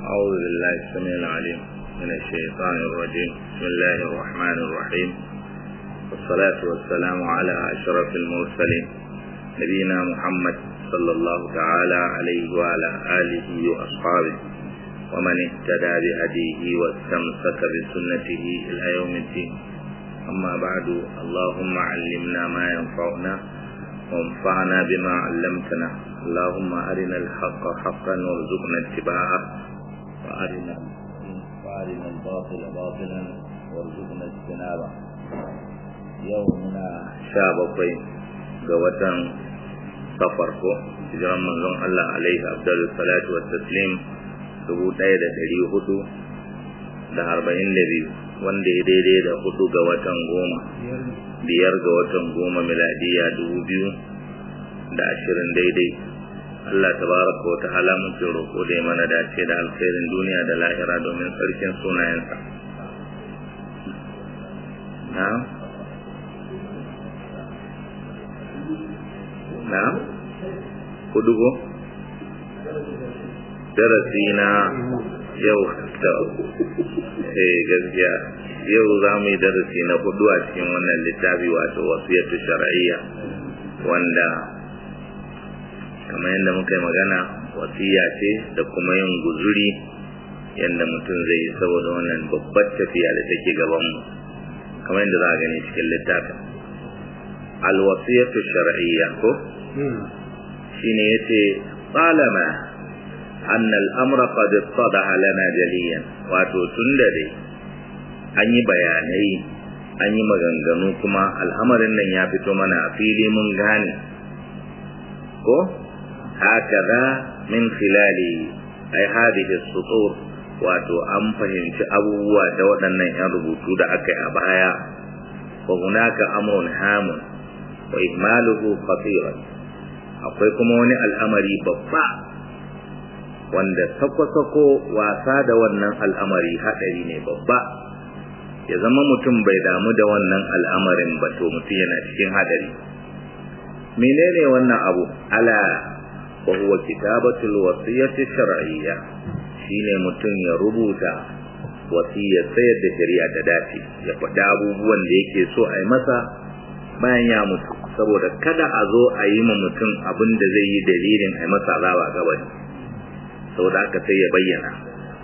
أعوذ بالله السميع العليم من الشيطان الرجيم بسم الله الرحمن الرحيم والصلاة والسلام على أشرف المرسلين نبينا محمد صلى الله تعالى عليه وعلى آله وأصحابه ومن اهتدى بهديه واستمسك بسنته إلى يوم الدين أما بعد اللهم علمنا ما ينفعنا وانفعنا بما علمتنا اللهم أرنا الحق حقا وارزقنا اتباعه وأرنا وأرنا الباطل باطلا وارزقنا اجتنابه يومنا شابقين قوة سفركو hijiran manzon Allah alaihi abdul salatu wa taslim dubu ɗaya da ɗari hudu da arba'in da biyu wanda ya daidai da hudu ga watan goma biyar ga watan goma miladiya dubu biyu da ashirin daidai Allah tabaraka wa ta'ala muke roƙo da ya mana dace da alkhairin duniya da lahira domin sarkin sunayensa na na hudu ko darasi na yau da eh gaskiya yau za mu yi darasi na hudu a cikin wannan littafi wato wasiyatu shar'iyya wanda kamar yadda muka yi magana wasiya ce da kuma yin guzuri yadda mutum zai yi saboda wannan babbar tafiya da take gabanmu kamar yadda za a gani cikin littafin alwasiyatu shar'iyya ko shine yace qalama anna al-amra qad ittadaha lana jaliyan wato tunda dai an yi bayanai an yi maganganu kuma al'amarin nan ya fito mana a fili mun gane ko hakaza min khilali ai hadhihi as-sutur wato an fahimci abubuwa da waɗannan yan rubutu da aka yi a baya wa hunaka amrun hamun wa ihmaluhu khatiran akwai kuma wani al'amari babba wanda sako-sako wasa da wannan al'amari haɗari ne babba ya zama mutum bai damu da wannan al'amarin ba to mutum yana cikin haɗari menene wannan abu ala wa huwa kitabatul wasiyyati shar'iyya shine mutum ya rubuta wasiyar sayar da shari'a ta dace ya faɗi abubuwan da yake so a yi masa bayan ya mutu saboda kada a zo a yi ma mutum abin da zai yi dalilin a masa azaba gabani saboda haka sai ya bayyana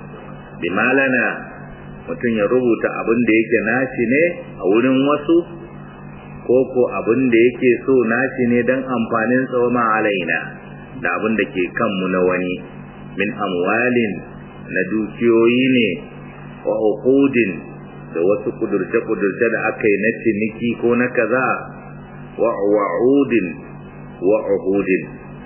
bimalana mutum ya rubuta abin da yake nashi ne a wurin wasu ko ko abin da yake so nashi ne don amfanin tsawama alaina da abin da ke kanmu na wani min amwalin na dukiyoyi ne wa uqudin da wasu kudurce-kudurce da aka yi na ciniki ko na kaza wa wa'udin wa uhudin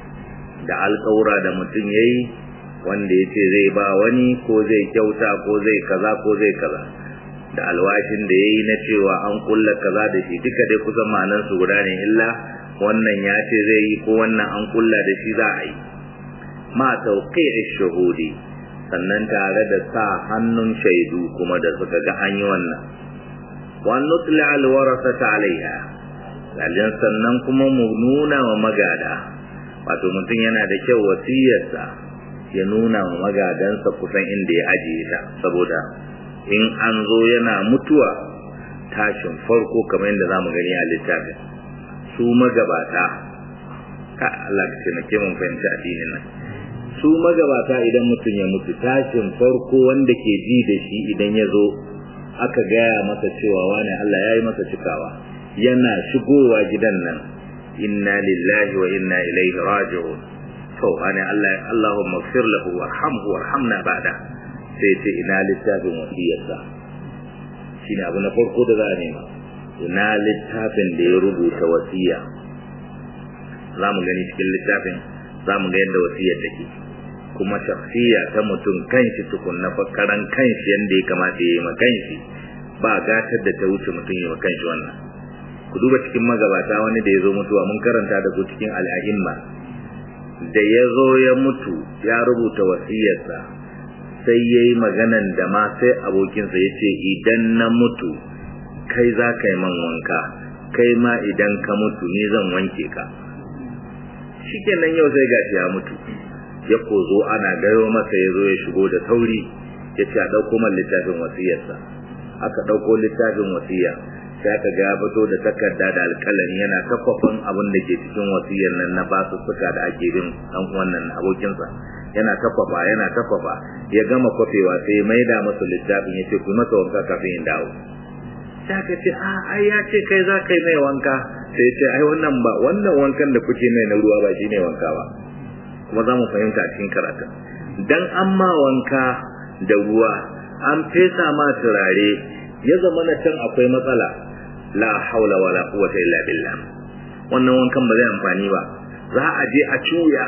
da alƙawura da mutum yayi wanda yace zai ba wani ko zai kyauta ko zai kaza ko zai kaza da alwashin da yayi na cewa an kulla kaza da shi duka dai kusan ma'anar su guda ne illa wannan ya ce zai yi ko wannan an kulla da shi za a yi ma tawqi'i shuhudi sannan tare da sa hannun shaidu kuma da suka ga an yi wannan wa nutla alwarasata alaiha lalin sannan kuma mu nuna wa magada wato mutum yana da kyau wasiyarsa ya nuna wa magadansa kusan inda ya ajiye ta saboda in an zo yana mutuwa tashin farko kamar yadda zamu gani a littafin su magabata ka Allah ka taimake mun fahimci addinin nan su magabata idan mutum ya mutu tashin farko wanda ke ji da shi idan ya zo aka gaya masa cewa wani Allah ya yi masa cikawa yana shigowa gidan nan inna lillahi wa inna ilaihi raji'un to ana Allah Allahumma ighfir lahu warhamhu warhamna ba'da sai ce ina littafin wasiyarsa shine abu na farko da za a nema ina littafin da ya rubuta wasiya za mu gani cikin littafin za mu ga yadda wasiyar take kuma shakhsiya ta mutum kanshi tukun na fakaran kanshi yanda ya kamata ya yi ma kanshi ba gatar da ta wuce mutum ya ma kanshi wannan ku duba cikin magabata wani da ya zo mutuwa mun karanta da ku cikin al'ahimma da ya zo ya mutu ya rubuta wasiyarsa sai ya yi maganan da ma sai abokinsa ya ce idan na mutu kai za ka yi man wanka kai ma idan ka mutu ni zan wanke ka shikenan yau sai gashi ya mutu ya kozo ana gayo masa ya zo ya shigo da sauri ya ce a ɗauko man littafin wasiyarsa aka ɗauko littafin wasiya sai aka ga ya fito da takarda da alƙalami yana kaffafan abin da ke cikin wasiyar nan na basu suka da ake bin ɗan wannan abokinsa yana kafafa yana kafafa ya gama kwafewa sai ya maida masa littafin ya ce ku masa wanka kafin in dawo sai aka ce a ai ya ce kai za ka yi mai wanka sai ya ce ai wannan ba wannan wankan da kuke mai na ruwa ba shi ne wanka ba kuma za mu fahimta cikin karatun dan an ma wanka da ruwa an fesa ma turare ya zama na can akwai matsala la haula wala quwwata illa billah wannan wankan ba zai amfani ba za a je a cuya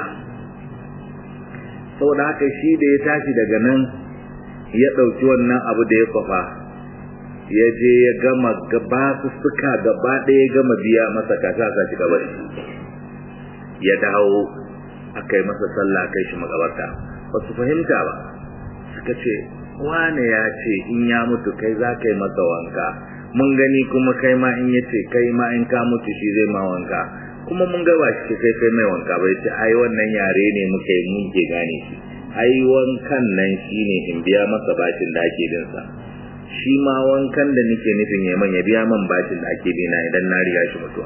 saboda haka shi da ya tashi daga nan ya ɗauki wannan abu da ya kwafa ya je ya gama gaba su suka gaba ɗaya ya gama biya masa kasa sa shi gaba ya dawo aka yi masa sallah kai shi makabarta ba su fahimta ba suka ce wane ya ce in ya mutu kai za ka yi masa wanka mun gani kuma kai ma in ya ce kai ma in ka mutu shi zai ma wanka kuma mun ga ba shi kai kai mai wanka bai ce ai wannan yare ne muka yi mun ke gane shi ai wankan nan shine in biya masa bashin da ake bin sa shi ma wankan da nake nufin ya man ya biya man bashin da ake bi na idan na riga shi mutuwa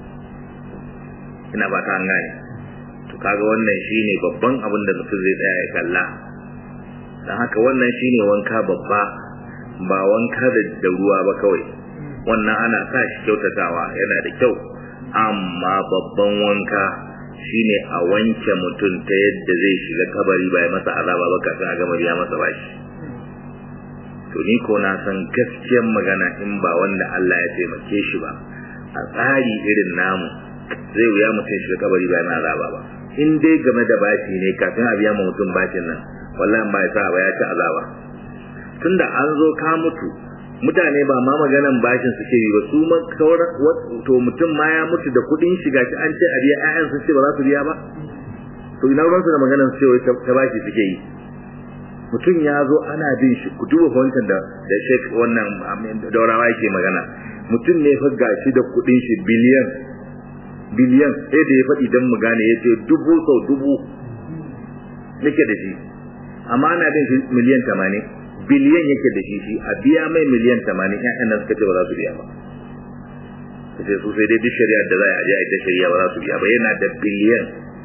ina ba ta an gane to kaga wannan shine babban abin da mutum zai tsaya ya kalla dan haka wannan shine wanka babba ba wanka da ruwa ba kawai wannan ana sa shi kyautatawa yana da kyau amma babban wanka shine a wanke mutum ta yadda zai shiga kabari ba ya masa azaba ba kafin a gama biya masa bashi to ni ko na san gaskiyar magana in ba wanda Allah ya taimake shi ba a tsari irin namu zai wuya mutum shiga kabari ba yana azaba ba in dai game da bashi ne kafin a biya ma mutum bashin nan wallahi ba ya sa ba ya ci azaba tunda an zo ka mutu mutane ba ma maganan bashin suke yi ba su ma to mutum ma ya mutu da kudin shiga shi an ce a biya ƴaƴan sun ce ba za su biya ba to ina ruwan su da maganan su ce ta bashi suke yi mutum ya zo ana bin shi ku duba wancan da da shek wannan daurawa yake magana mutum ne fa gashi da kudin shi biliyan biliyan sai da ya faɗi don mu gane ya ce dubu sau dubu nake da shi amma ana bin shi miliyan tamanin biliyan yake da shi shi a biya mai miliyan tamanin ƴaƴan nan suka ce ba za su biya ba su ce su sai dai duk shari'ar da za a je a ita shari'a ba za su biya ba yana da biliyan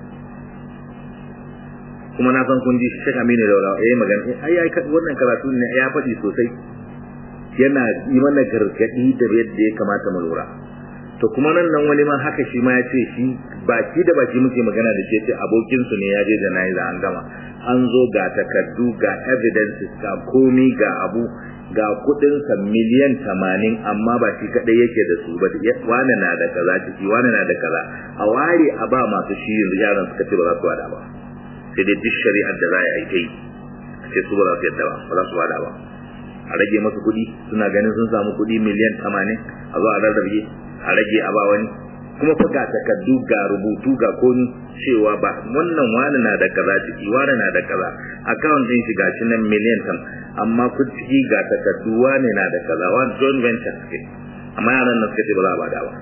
kuma na san kun ji shi shaka mini da ya yi magana ai ai wannan karatu ne ya faɗi sosai yana yi mana gargaɗi da yadda ya kamata mu lura to kuma nan nan wani ma haka shi ma ya ce shi baki da baki muke magana da shi ce abokinsu ne ya je da nayi an gama an zo ga takardu ga evidences ga komi ga abu ga kudinsa miliyan tamanin amma ba shi kadai yake da su ba wane na da kaza ciki wane na da kaza a ware a ba masu shi yanzu yaran suka ce ba za su wada ba sai dai duk shari'ar da za a yi kai sai su ba za su yadda ba ba za su wada ba a rage masu kuɗi suna ganin sun samu kuɗi miliyan tamanin a zo a rarrabe a rage a ba wani kuma fa ga takardu ga rubutu ga komi cewa ba wannan wani na da kaza ciki wani na da kaza account din shi gashi nan miliyan tam amma ku ciki ga takardu wani na da kaza wani joint venture suke amma yaran nan suka ce ba za a bada ba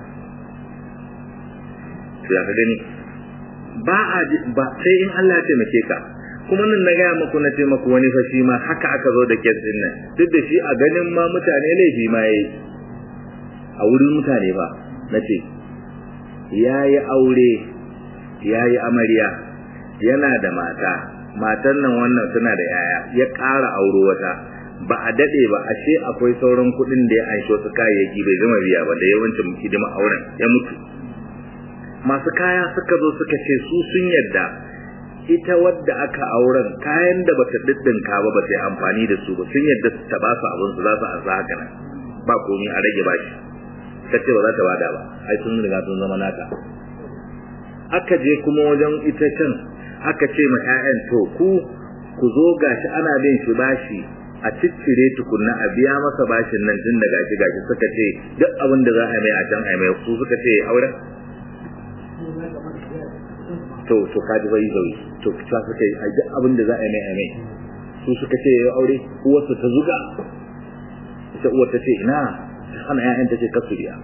to ya ka gani ba a ba sai in Allah ya taimake ka kuma nan na gaya muku na ce muku wani fashi ma haka aka zo da kes din nan duk da shi a ganin ma mutane laifi ma yayi a wurin mutane ba na ce ya yi aure ya yi amarya yana da mata matan nan wannan suna da yaya ya ƙara auro wata ba a daɗe ba ashe akwai sauran kuɗin da ya ansho su kayayyaki bai gama biya ba da yawancin hidima auren ya mutu masu kaya suka zo suka ce su sun yadda ita wadda aka auren kayan da bata diddinka ba bata yi amfani da su ba sun yadda ta ba su abin su za su ansa haka nan ba komi a rage bashi ta ce ba za ta bada ba ai sun riga sun zama nata aka je kuma wajen ita can aka ce ma 'ya'yan to ku ku zo gashi ana bin shi bashi a ciccire tukunna a biya masa bashin nan tun da gashi gashi suka ce duk abin da za a mai a can a mai su suka ce auren to to kaji bai zai to ta suka yi duk abin da za a mai a mai su suka ce ya aure uwarsa ta zuga ita uwar ta ce ina hana ƴaƴan ta ce kasu biya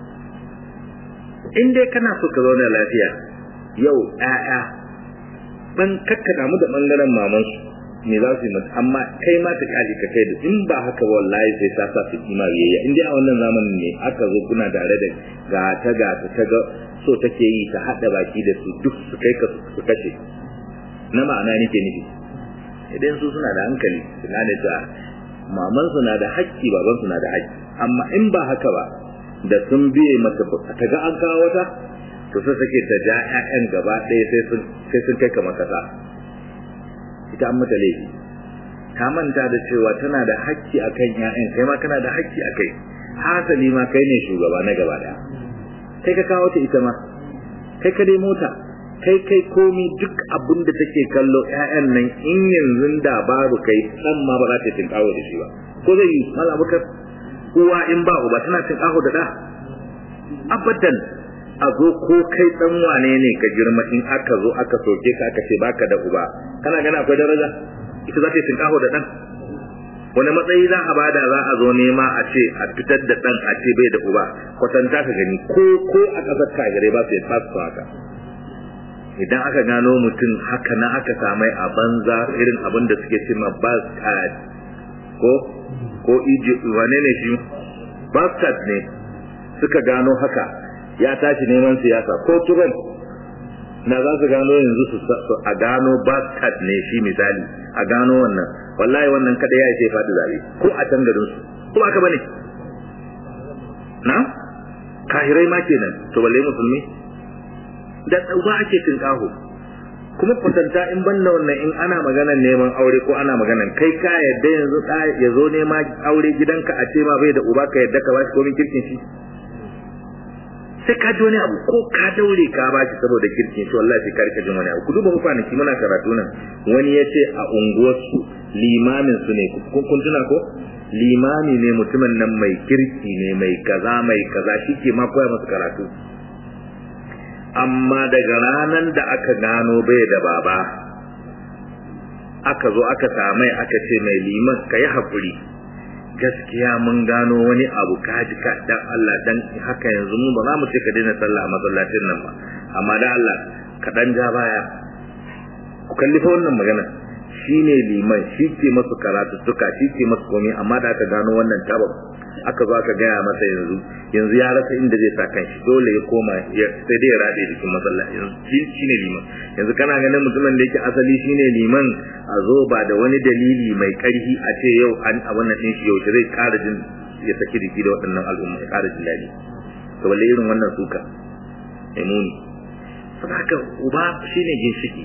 in dai kana so ka zauna lafiya yau ƴaƴa dan kakka damu da bangaren maman su me za su yi mata amma kai ma ta kaji ka kai da in ba haka ba wallahi sai ta sa su kima biyayya in dai a wannan zamanin ne aka zo kuna tare da ga ta ga ta ta ga so take yi ta hada baki da su duk su kai ka su kashe na ma'ana nake nufi idan su suna da hankali suna da ta maman su na da haƙƙi baban su na da haƙƙi amma in ba haka ba da sun biye mata ta ga an kawo wata to sai take ta ja ƴaƴan gaba ɗaya sai sun sai sun kai kamar kasa ita an mata laifi ta manta da cewa tana da haƙƙi akan ƴaƴan kai ma kana da haƙƙi akai hasali ma kai ne shugaba na gaba ɗaya kai ka kawo ta ita ma kai ka dai mota kai kai komi duk abin da take kallo ƴaƴan nan in yanzu da babu kai dan ma ba za ta tinkawo da shi ba ko zai yi mala bukar uwa in ba uba tana tinkawo da da abadan a zo ko kai dan wane ne ka girma in aka zo aka soke ka aka ce baka da uba kana gana akwai daraja ita za ta tinkawo da dan wani matsayi za a bada za a zo nema a ce a fitar da dan a ce bai da uba kwatanta ka gani ko ko a ƙasar kagare ba su yi fasu haka idan aka gano mutum haka na aka samai a banza irin abin da suke cima bastard ko ko egypt wane ne shi bastard ne suka gano haka ya tashi neman siyasa ko turan na za su gano yanzu su a gano bastard ne shi misali a gano wannan wallahi wannan kada ya ce faɗi zabe ko a can garin su ko aka bane na kahirai ma kenan to balle musulmi da ɗauka ake tinƙaho kuma kwatanta in banda wannan in ana maganar neman aure ko ana maganar kai ka yadda yanzu ɗa ya zo nema aure gidanka a ce ma bai da uba ka yadda ka ba shi komin kirkin shi sai ka ji wani abu ko ka daure ka ba shi saboda kirkin shi wallahi sai ka rika jin wani abu ku duba mu kwanaki muna karatu nan wani ya ce a unguwarsu limamin su ne kun tuna ko limami ne mutumin nan mai kirki ne mai kaza mai kaza shi ke ma koya masu karatu amma daga ranar da aka gano bai da baba aka zo aka samai aka ce mai liman ka yi haƙuri gaskiya mun gano wani abu kaji ka dan Allah dan haka yanzu mu ba za mu ce ka daina sallah a masallacin nan ba amma da Allah ka dan ja baya ku kalli fa wannan magana shine liman shi ke masu karatu suka shi ke masu komai amma da aka gano wannan tabab aka zo aka gaya masa yanzu yanzu ya rasa inda zai sa kanshi dole ya koma ya sai dai ya rade jikin masallaci yanzu shi ne liman yanzu kana ganin mutumin da yake asali shine liman a zo ba da wani dalili mai karfi a ce yau an abin nan din shi yau zai ƙara jin ya saki jiki da waɗannan al'umma ya ƙara jin daɗi to balle irin wannan suka mai muni saboda haka uba shine ginshiki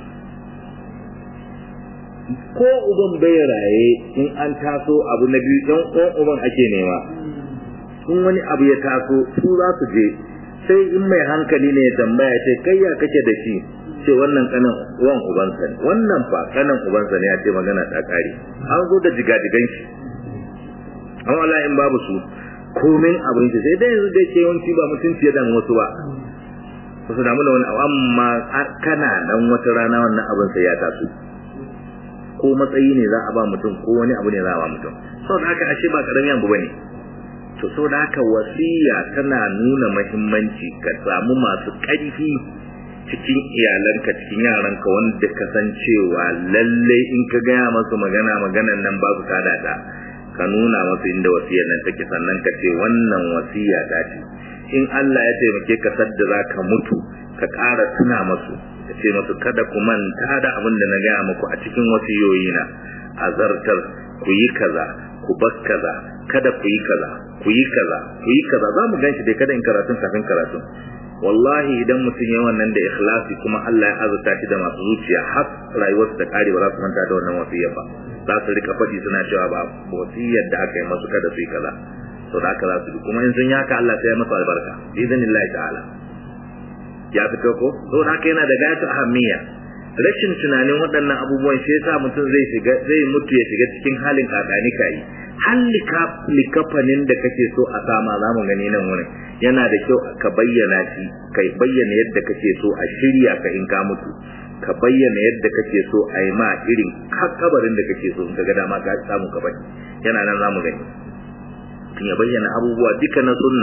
ko uban bai raye in an taso abu na biyu ɗan uwan uban ake nema in wani abu ya taso su za su je sai in mai hankali ne ya tambaya ce kai ya kake da shi ce wannan kanan uwan ubansa ne wannan fa kanan ubansa ne ya ce magana ta kare an zo da jigajigan shi an wala in babu su komin abin shi sai dai yanzu da ke yawanci ba mutunci ya dan wasu ba ba su damu da wani abu amma kana nan wata rana wannan abin sai ya taso ko matsayi ne za a ba mutum ko wani abu ne za a ba mutum saboda haka ashe ba karamin abu bane to saboda haka wasiya tana nuna muhimmanci ka samu masu ƙarfi cikin iyalanka cikin yaranka wanda ka san cewa lallai in ka gaya masu magana maganan nan babu tada ta ka nuna masu inda wasiyar nan take sannan ka ce wannan wasiya ta ce in Allah ya taimake ka sadda za ka mutu ka ƙara tuna masu ka ce masu kada ku manta da abin da na gaya muku a cikin wasiyoyi na azartar ku yi kaza ku bar kaza kada ku yi kaza ku yi kaza ku yi kaza za mu ganshi dai kada in karatun kafin karatun wallahi idan mutum ya wannan da ikhlasi kuma Allah ya azurta shi da masu zuciya har rayuwarsu da kare ba za su manta da wannan wasiyar ba za su rika faɗi suna cewa ba wasiyar da aka yi masu kada su yi kaza to da haka za su bi kuma in sun yi haka Allah sai ya masa albarka bi idanillahi ta'ala ya fito ko to da haka yana da gayatu ahammiya rashin tunanin waɗannan abubuwan shi yasa mutum zai shiga zai mutu ya shiga cikin halin kakani kai har likafanin da kake so a sama za mu gani nan wurin yana da kyau ka bayyana shi ka bayyana yadda kake so a shirya ka in ka mutu ka bayyana yadda kake so a yi ma irin kabarin da kake so in ka ga dama ka samu ka bari yana nan za mu gani ya bayyana abubuwa duka na sunna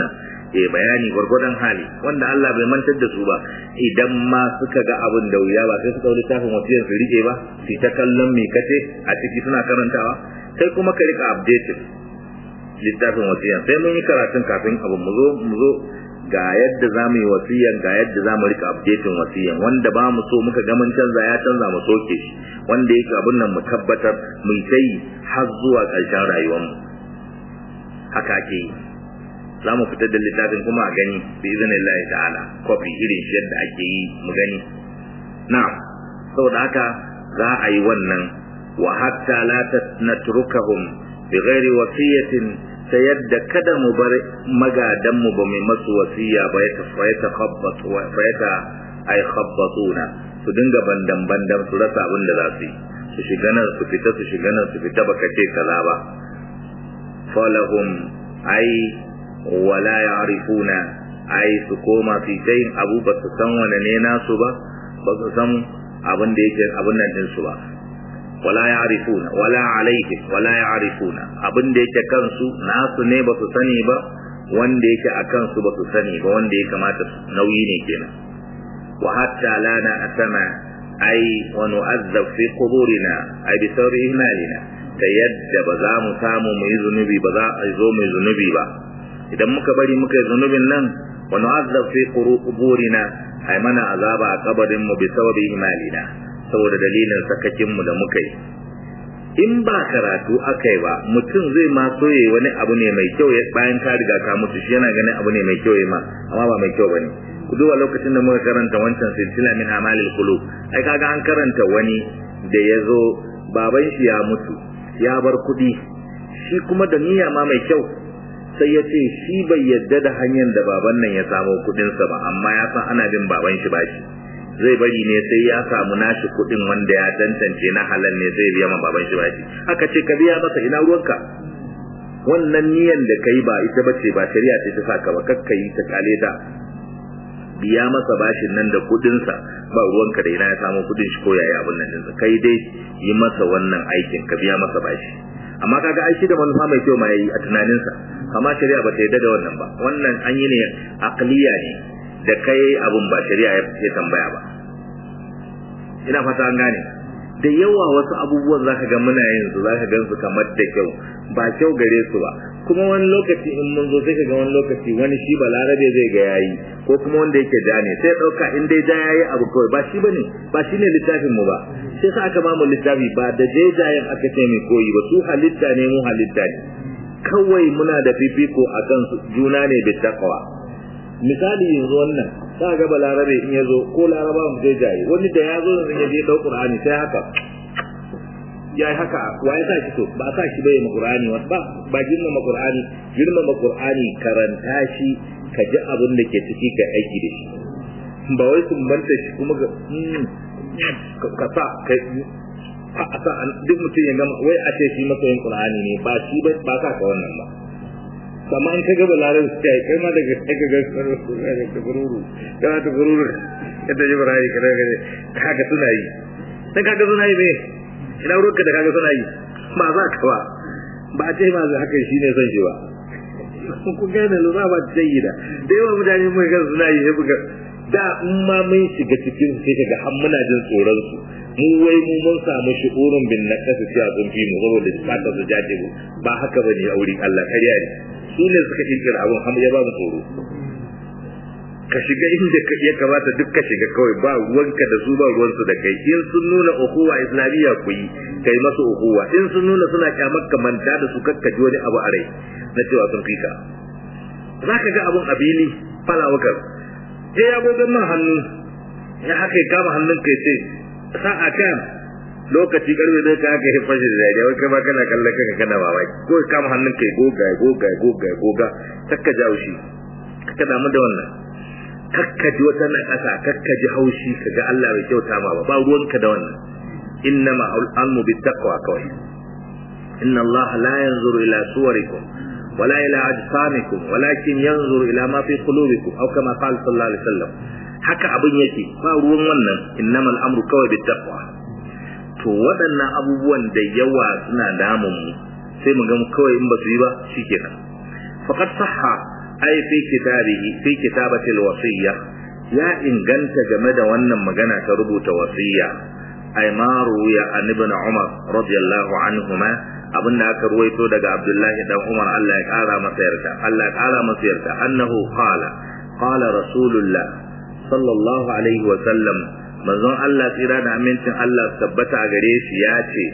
ya bayani gwargwadon hali wanda Allah bai mantar da su ba idan ma suka ga abin da wuya ba sai su ɗau littafin wasiyar su rike ba su ta kallon mai kace a ciki suna karantawa sai kuma ka rika updating littafin wasiyar sai mun yi karatun kafin abin mu zo mu zo ga yadda za mu yi wasiyan ga yadda za mu rika updating wasiyan wanda ba mu so muka ga mun canza ya canza mu soke shi wanda yake abin nan mu tabbatar mu yi har zuwa ƙarshen rayuwarmu haka ake yi za mu fitar da littafin kuma a gani bi izinin ta'ala kofi irin shi yadda ake yi mu gani na saboda haka za a yi wannan wa hatta la natrukahum bi ghairi wasiyatin ta yadda kada mu bar magadan mu ba mai masu wasiya ba ya tafaita khabbatu wa fayata ay khabbatuna su dinga bandan bandan su rasa abin da za su yi su shiga nan su fita su shiga nan su fita baka ce kaza ba falahum ay wala ya'rifuna ay su koma fi sayin abu ba su san wane ne nasu ba ba su san abin da yake abin nan din su ba wala ya'rifuna wala alaihim wala ya'rifuna abin da yake kansu nasu ne ba su sani ba wanda yake a kansu ba su sani ba wanda ya kamata nauyi ne kenan wa hatta la na asama ai wa nu'azzab fi quburina ai bi sauri ihmalina ta yadda ba za mu samu mu yi zunubi ba za a zo mu yi zunubi ba idan muka bari muka yi zunubin nan wa nu'azzab fi quburina ai mana azaba a kabarin mu bi sababi ihmalina saboda dalilin sakakin mu da muka yi in ba karatu aka yi ba mutum zai ma soye wani abu ne mai kyau bayan ka riga ka mutu shi yana ganin abu ne mai kyau ma amma ba mai kyau bane ku duba lokacin da muka karanta wancan silsila min amalil qulub ai kaga an karanta wani da ya zo baban shi ya mutu ya bar kuɗi shi kuma da niyya ma mai kyau sai ya ce shi bai yadda da hanyar da baban nan ya samo kuɗinsa ba amma ya san ana bin baban shi bashi zai bari ne sai ya samu nashi kuɗin wanda ya tantance na halal ne zai biya ma baban shi bashi aka ce ka biya masa ina ruwanka wannan niyan da kai ba ita bace ba shari'a ce ta saka ba kakka yi ta kale ta biya masa bashin nan da kuɗinsa ba ruwanka da ina ya samu kuɗin shi ko yaya abin nan dinsa kai dai yi masa wannan aikin ka biya masa bashi amma kaga ai shi da manufa mai kyau ma yayi a tunaninsa amma shari'a ba ta yarda da wannan ba wannan an yi ne aqliya ne da kai abun ba shari'a ya tambaya ba ina fata an gane da yawa wasu abubuwan zaka ga muna yin su zaka gan su kamar da kyau ba kyau gare su ba kuma wani lokaci in mun zo sai ka ga wani lokaci wani shi balarabe zai ga yayi ko kuma wanda yake ja ne sai dauka in dai ja yayi abu kawai ba shi bane ba shi ne littafin mu ba sai sa aka bamu littafi ba da jajayen aka ce mai koyi ba su halitta ne mu halitta ne kawai muna da fifiko akan su juna ne bi taqwa misali yanzu wannan za ga balarabe in yazo ko laraba mu zai jaye wani da yazo yanzu ya je dau qur'ani sai haka ya yi haka wa ya sa shi to ba sa shi bai ma qur'ani ba ba girmama qur'ani girmama qur'ani karanta shi ka ji abin da ke ciki ka aiki da shi ba wai sun banta shi kuma ga ka sa kai a sa duk mutum ya gama wai a ce shi masoyin qur'ani ne ba shi ba ba sa ka wannan ba amma in ka ga balarin su kai kai ma daga kai ga ta gururu kana ta gururu yadda ji barayi kana ga kaga suna yi sai kaga suna yi me ina ruwanka da kaga suna yi ba za ka ba ba ce ma za haka shi ne son shi ba ku gane lura ba ta yi da da yawa mutane mun ga suna yi buga da in ma mun shiga cikin sai kaga har muna jin tsoron su mu wai mu mun samu shi'urun bin naqas cewa sun fi mu saboda fata su jaje mu ba haka bane a wurin Allah kariya ne su ne suka kirkira abun har ya ba mu tsoro ka shiga inda ya kamata duk ka shiga kawai ba ruwanka da su ba ruwansu da kai in sun nuna ukuwa islamiyya ku yi kai masu ukuwa in sun nuna suna kyamar ka manta da su kakkaji wani abu a rai na cewa sun fika za ka ga abun abili fala wakar je ya gogon man hannu ya haka ya kama hannun kai ce sa'a kan lokaci karfe zai ka haka hifar shi da dariya wai kama kana kallon kanka kana mamaki ko ya kama hannun kai goga goga goga goga kakka jawo shi kakka damu da wannan kakkaji wata na ƙasa kakkaji haushi kaga Allah bai kyauta ma ba ba ruwanka da wannan innama al'amu bi taqwa kawai inna Allah la yanzuru ila suwarikum wala ila ajsamikum walakin yanzuru ila ma fi qulubikum aw kama qala sallallahu alaihi wasallam haka abin yake ba ruwan wannan innama al'amru kawai bi taqwa to waɗannan abubuwan da yawa suna damun mu sai mu ga kawai in ba su yi ba shikenan faqad sahha ai fi kitabihi fi kitabati alwasiyya ya inganta game da wannan magana ta rubuta wasiyya ai ma ruya an ibn umar radiyallahu anhuma abinda aka ruwaito daga abdullahi dan umar Allah ya kara masa yarda Allah ya kara masa yarda annahu qala qala rasulullah sallallahu alaihi wa sallam manzon Allah tsira da amincin Allah tabbata a gare shi ya ce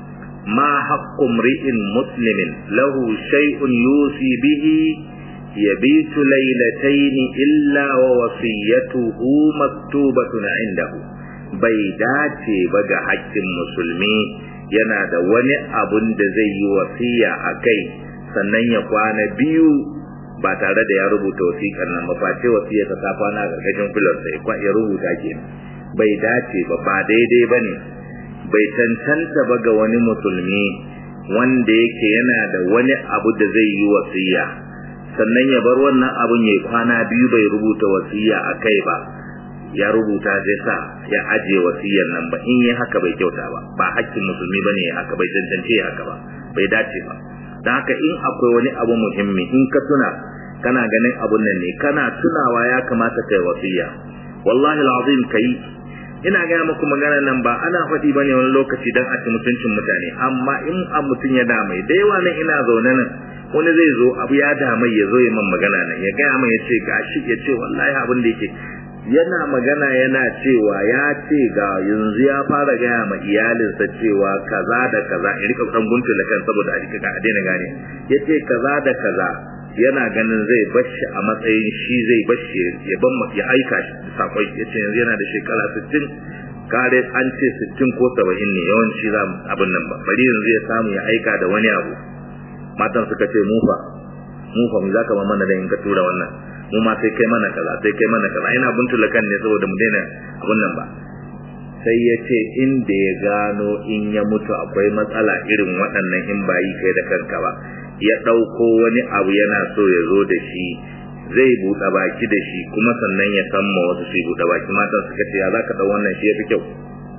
ma haqqu mri'in muslimin lahu shay'un yusi bihi yabitu laylatayn illa wa wasiyatuhu maktubatun indahu bai dace ba ga haƙƙin musulmi yana da wani abun da zai yi wasiya a kai sannan ya kwana biyu ba tare da ya rubuta wasiƙar nan ba face wasiyarsa ta kwana a ƙarƙashin filarsa ya rubuta ke bai dace ba ba daidai ba ne bai cancanta ba ga wani musulmi wanda yake yana da wani abu da zai yi wasiya sannan ya bar wannan abun ya kwana biyu bai rubuta wasiya a kai ba ya rubuta zai sa ya aje wasiyar nan ba in yi haka bai kyauta ba ba hakkin musulmi ba ne haka bai cancance haka ba bai dace ba don haka in akwai wani abu muhimmi in ka tuna kana ganin abun nan ne kana tunawa ya kamata kai wasiya wallahi alazim kai ina gaya muku magana nan ba ana faɗi bane wani lokaci dan a ci mutuncin mutane amma in a mutum ya damai da yawa nan ina zaune nan wani zai zo abu ya damai ya zo ya man magana nan ya gaya mai ya ce gashi ya ce wallahi abin da yake yana magana yana cewa ya ce ga yanzu ya fara gaya ma iyalinsa cewa kaza da kaza in rika san guntu da kan saboda a rika a daina gane ya ce kaza da kaza yana ganin zai bashi a matsayin shi zai bashi ya ban ya aika shi sakon ya ce yanzu yana da shekara 60 kare an ce 60 ko 70 ne yawanci za abin nan ba bari yanzu ya samu ya aika da wani abu matan suka ce mufa mufa mu zaka ma mana da in ka tura wannan mu ma sai kai mana kaza sai kai mana kaza ina buntula kan ne saboda mu daina abun nan ba sai ya ce inda ya gano in ya mutu akwai matsala irin waɗannan in ba yi kai da kanka ba ya ɗauko wani abu yana so ya zo da shi zai buɗe baki da shi kuma sannan ya san ma wasu su buɗe baki matan suka ce ya za ka ɗau wannan shi ya fi kyau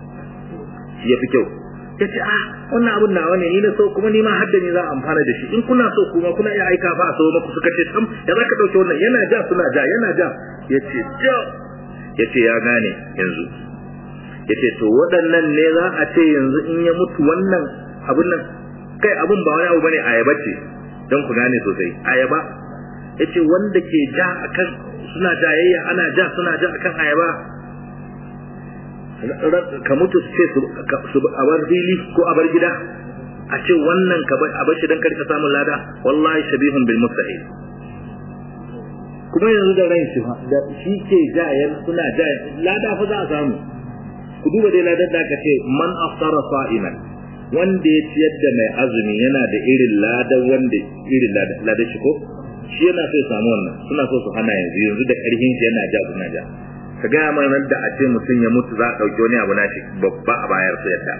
shi ya fi kyau ya ce ah wannan abun nawa ne ni na so kuma ni ma hadda ni za a amfana da shi in kuna so kuma kuna iya aika fa a so maku suka ce sam ya za ka ɗauke wannan yana ja suna ja yana ja ya ce ja ya ce ya gane yanzu ya ce to waɗannan ne za a ce yanzu in ya mutu wannan abun nan kai abun ba wani abu bane ayaba ce don ku gane sosai ayaba ya ce wanda ke ja akan suna jayayya ana ja suna ja akan ayaba ka mutu su ce su a bar fili ko a bar gida a ce wannan ka a bar shi don karka samun lada wallahi shabihun bil mustahil kuma yanzu da ran shi da shi ke jayen suna jayen lada fa za a samu ku duba dai ladar da aka ce man aftara sa'iman wanda ya ciyar da mai azumi yana da irin ladar wanda irin ladar shi ko shi yana so ya samu wannan suna so su hana yanzu yanzu da karfin shi yana ja suna ja ka gaya mana da a ce mutum ya mutu za a ɗauki wani abu na shi babba a bayar su yadda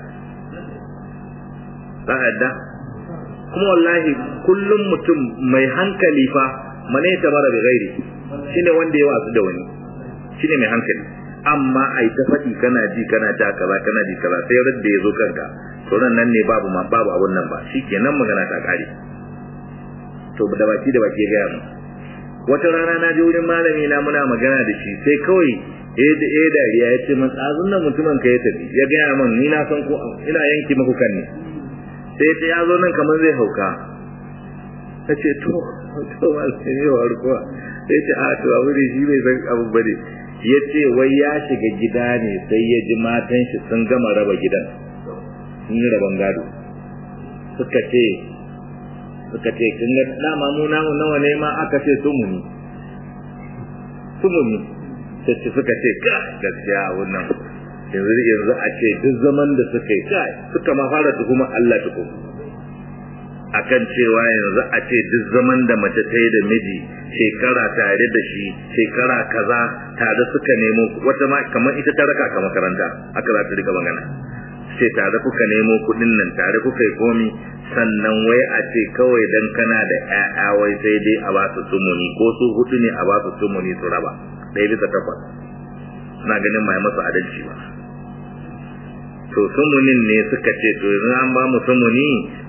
za a yadda kuma wallahi kullum mutum mai hankali fa mane ta mara bai gairi shine wanda ya wasu da wani shine mai hankali amma ai ta faɗi kana ji kana ta kaza kana ji kaza sai radda ya zo kanka to nan ne babu ma babu abun nan ba shikenan magana ta kare to da baki da baki ya gaya mu wata rana na je wurin malami na muna magana da shi sai kawai eh da eh dariya ya ce man tsazun nan mutumin ka ya tafi ya gaya man ni na san ko ina yanki muku kan ne sai ta ya zo nan kamar zai hauka ta ce to to malami ne wa rukuwa sai ce a to abu ne shi bai san abu bane ya ce wai ya shiga gida ne sai ya ji matan shi sun gama raba gidan sun yi raban gado suka ce suka ce kin ga dama mu namu nawa ne ma aka ce sumuni sumuni sai suka ce ka gaskiya wannan yanzu yanzu a ce duk zaman da suka yi kai suka ma fara tuhuma Allah tukum akan cewa yanzu a ce duk zaman da mace ta yi da miji shekara tare da shi shekara kaza tare suka nemo wata ma kamar ita ta raka ka makaranta aka za ta rika magana ce tare kuka nemo kudin nan tare kuka yi komi sannan wai a ce kawai dan kana da ƴaƴa wai sai dai a ba su sumuni ko su hudu ne a ba su sumuni su raba ɗaya bisa takwas suna ganin mai masu adalci ba to sumunin ne suka ce to yanzu an ba mu sumuni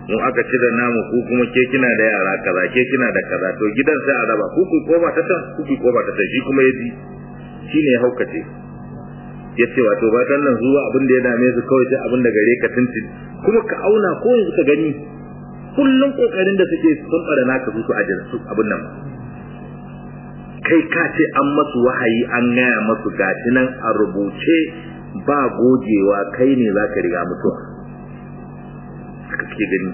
mu aka cire namu ku kuma ke kina da yara kaza ke kina da kaza to gidan sai a raba ku ku koma ta can ku ku koma ta can shi kuma ya ji shine ya haukace ya ce wato batan nan zuwa abin da ya dame su kawai sai abin da gare ka tuntun kuma ka auna ko yanzu ka gani kullum kokarin da suke sun fara naka su su ajin su abin nan kai ka ce an masu wahayi an gaya masu gashi nan a rubuce ba gogewa kai ne za ka riga mutuwa haka suke gani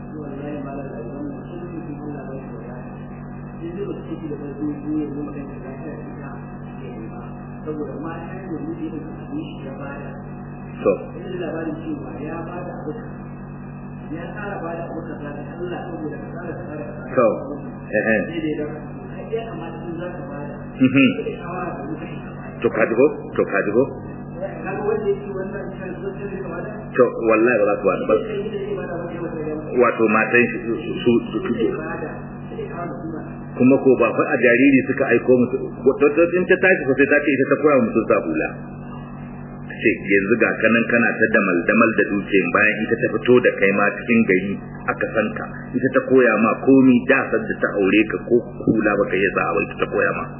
saboda mata da miji da abin shi ya bada to ina labarin cewa ya bada abu ya tsara bada abu kaza da Allah saboda ka tsara tsara to eh eh sai dai da kai ya kamata in za ka bada mhm sai shawara da mutum to ka dubo to ka dubo kaga wanda yake wannan kan sosai da kamata to wallahi ba za su wani ba sai yi da zai bada wata wata ya wato matan shi su su su sai bada sai kawo da kuma kuma ko ba fa a jariri suka aiko musu wato to in ta tashi ko sai ta ce ita ta koya musu sa hula ce yanzu ga kanan kana ta damal damal da duke bayan ita ta fito da kai ma cikin gari aka san ka ita ta koya ma komi da san da ta aure ka ko hula baka yi za a ita ta koya ma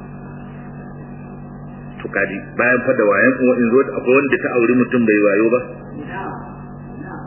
to kaji bayan fa da wayan kuma in zo akwai wanda ta aure mutum bai wayo ba ina ina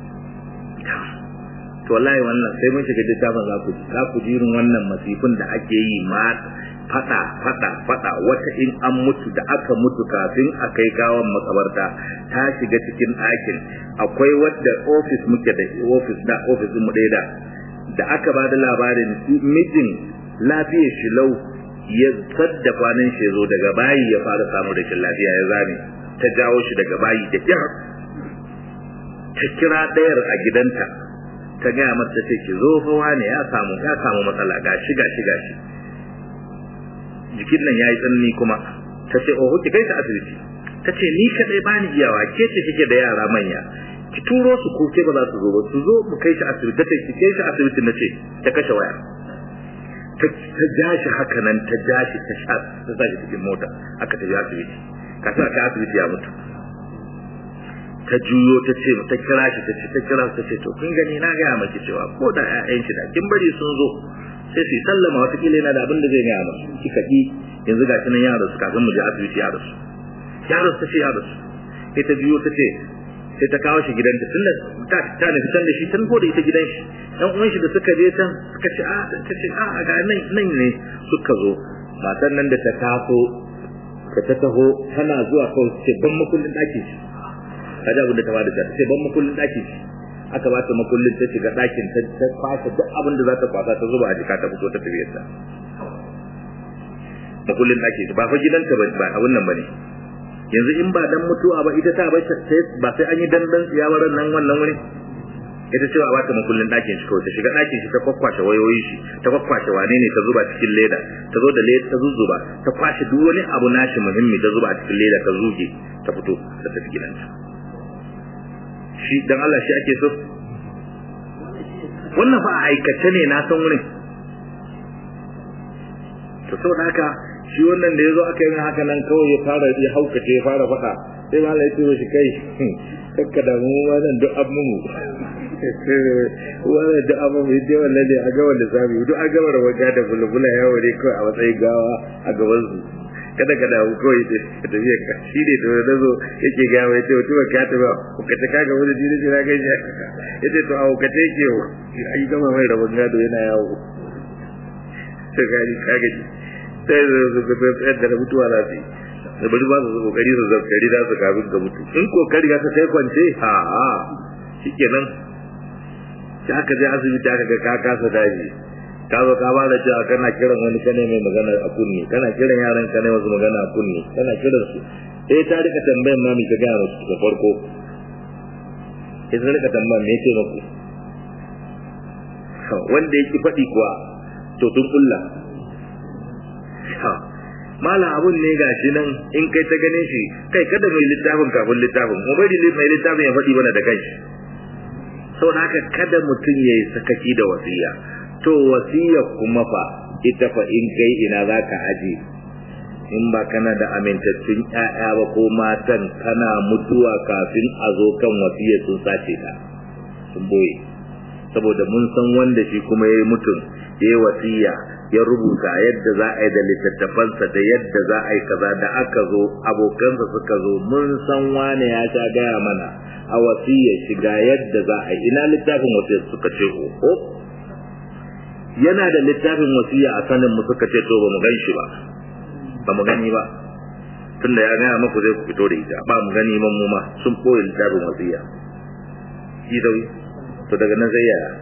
to wallahi wannan sai mun shiga littafin za ku ji za ku ji irin wannan masifin da ake yi ma fada fada fada wata in an mutu da aka mutu kafin a kai gawan makabarta ta shiga cikin ɗakin akwai wadda ofis muke da ofis da ofis mu ɗaya da da aka ba da labarin mijin lafiyar shi lau ya sadda kwanan shi ya zo daga bayi ya fara samu rashin lafiya ya zame ta jawo shi daga bayi da kyar ta kira ɗayar a gidanta ta gaya mata ce ki zo fa wane ya samu ya samu matsala gashi gashi gashi jikin nan yayi tsanani kuma ta ce oho ki kai ta asibiti ta ce ni kadai bani iyawa ke ce kike da yara manya ki turo su ko ke ba za su zo ba su zo mu kai shi asibiti ta ce ki kai shi asibiti na ce ta kashe waya ta ta ja shi haka nan ta ja shi ta sha ta sa shi cikin mota aka tafi asibiti kasa ka asibiti ya mutu ta juyo ta ce ta kira shi ta ce ta kira ta ce to kun gani na gaya maki cewa ko da ƴaƴan shi da kin bari sun zo sai su sallama wata kila yana da abin da zai gaya musu kika ki yanzu ga kinan yaro su kafin mu je asibiti yaro su yaro ta ce yaro su sai ta juyo ta ce sai ta kawo shi gidanta tunda ta ta nufi can da shi tun ko da ita gidan shi dan uwan shi da suka je can suka ce a ta ce a ga nan nan ne suka zo matan nan da ta taso ka ta taho tana zuwa kawai ce ban makullin ɗakin shi kaji abin da ta bada ta ce ban makullin ɗakin shi aka ba ta makullin ta shiga ɗakin ta ta kwasa duk abin da za ta kwasa ta zuba a jika ta fito ta tafiyar ta makullin ɗakin shi ba fa gidanta ba ba abin nan bane yanzu in ba dan mutuwa ba ita ta bar ba sai an yi dandan tsiyawaran nan wannan wuri ita cewa ba ta makullin ɗakin shi kawai ta shiga ɗakin shi ta kwakwashe wayoyin shi ta kwakwashe wane ne ta zuba cikin leda ta zo da leda ta zuzzuba ta kwashe duk wani abu nashi muhimmi ta zuba a cikin leda ta zuge ta fito ta tafi gidanta shi dan Allah shi ake so wannan fa a aikace ne na san wurin to saboda haka shi wannan da yazo aka yi haka nan kawai ya fara ya haukace ya fara faɗa sai malai ya turo shi kai kakka da mu wannan duk abmu mu wannan duk abmu mu dai wannan ne a ga wanda zamu duk a gaba rawaga da bulbula yawo ne kawai a matsayin gawa a gaban su kada ka dawo kawai da tafiya ka shi ne da wani zo yake ga mai ce mutum ka ta ba ku ka ta kaga wani jini jira ga shi yace to a ka ta yake ai gama mai rabon gado yana yawo to gani kaga ji sai zo zo ga tsayar da mutuwa za su yi da bari ba su kokari su zakari za su kafin ga mutu in kokari ga ta kai kwance ha ha shikenan sai aka je asibiti aka ga ka kasa daji ka zo ka ba da cewa kana kiran wani kane mai magana a kunni kana kiran yaran kane wasu magana a kunni kana kiran su eh ta rika tambayan ma mi ka ga musu da farko sai ta rika tambayan me yake muku wanda yake faɗi kuwa to tun kulla mala abun ne gashi nan in kai ta ganin shi kai kada mai littafin kafin littafin mu bari mai littafin ya faɗi mana da kanshi saboda haka kada mutum ya yi sakaci da wasiya to wasiya kuma fa ita fa in kai ina za ka aje in ba kana da amintattun ƴaƴa ba ko matan kana mutuwa kafin a zo kan wasiya sun sace ta sun boye saboda mun san wanda shi kuma yayi mutum yayi wasiya ya rubuta yadda za a yi da littattafansa da yadda za a yi kaza da aka zo abokansa suka zo mun san wane ya sha gaya mana a wasiyar shiga yadda za a yi ina littafin wasiyar suka ce ko yana da littafin wasiya a sanin mu suka ce to ba mu gan shi ba ba mu gani ba tunda ya gaya maku zai ku fito da ita ba mu gani man mu ma sun koyi littafin wasiya shi da to daga nan sai yaya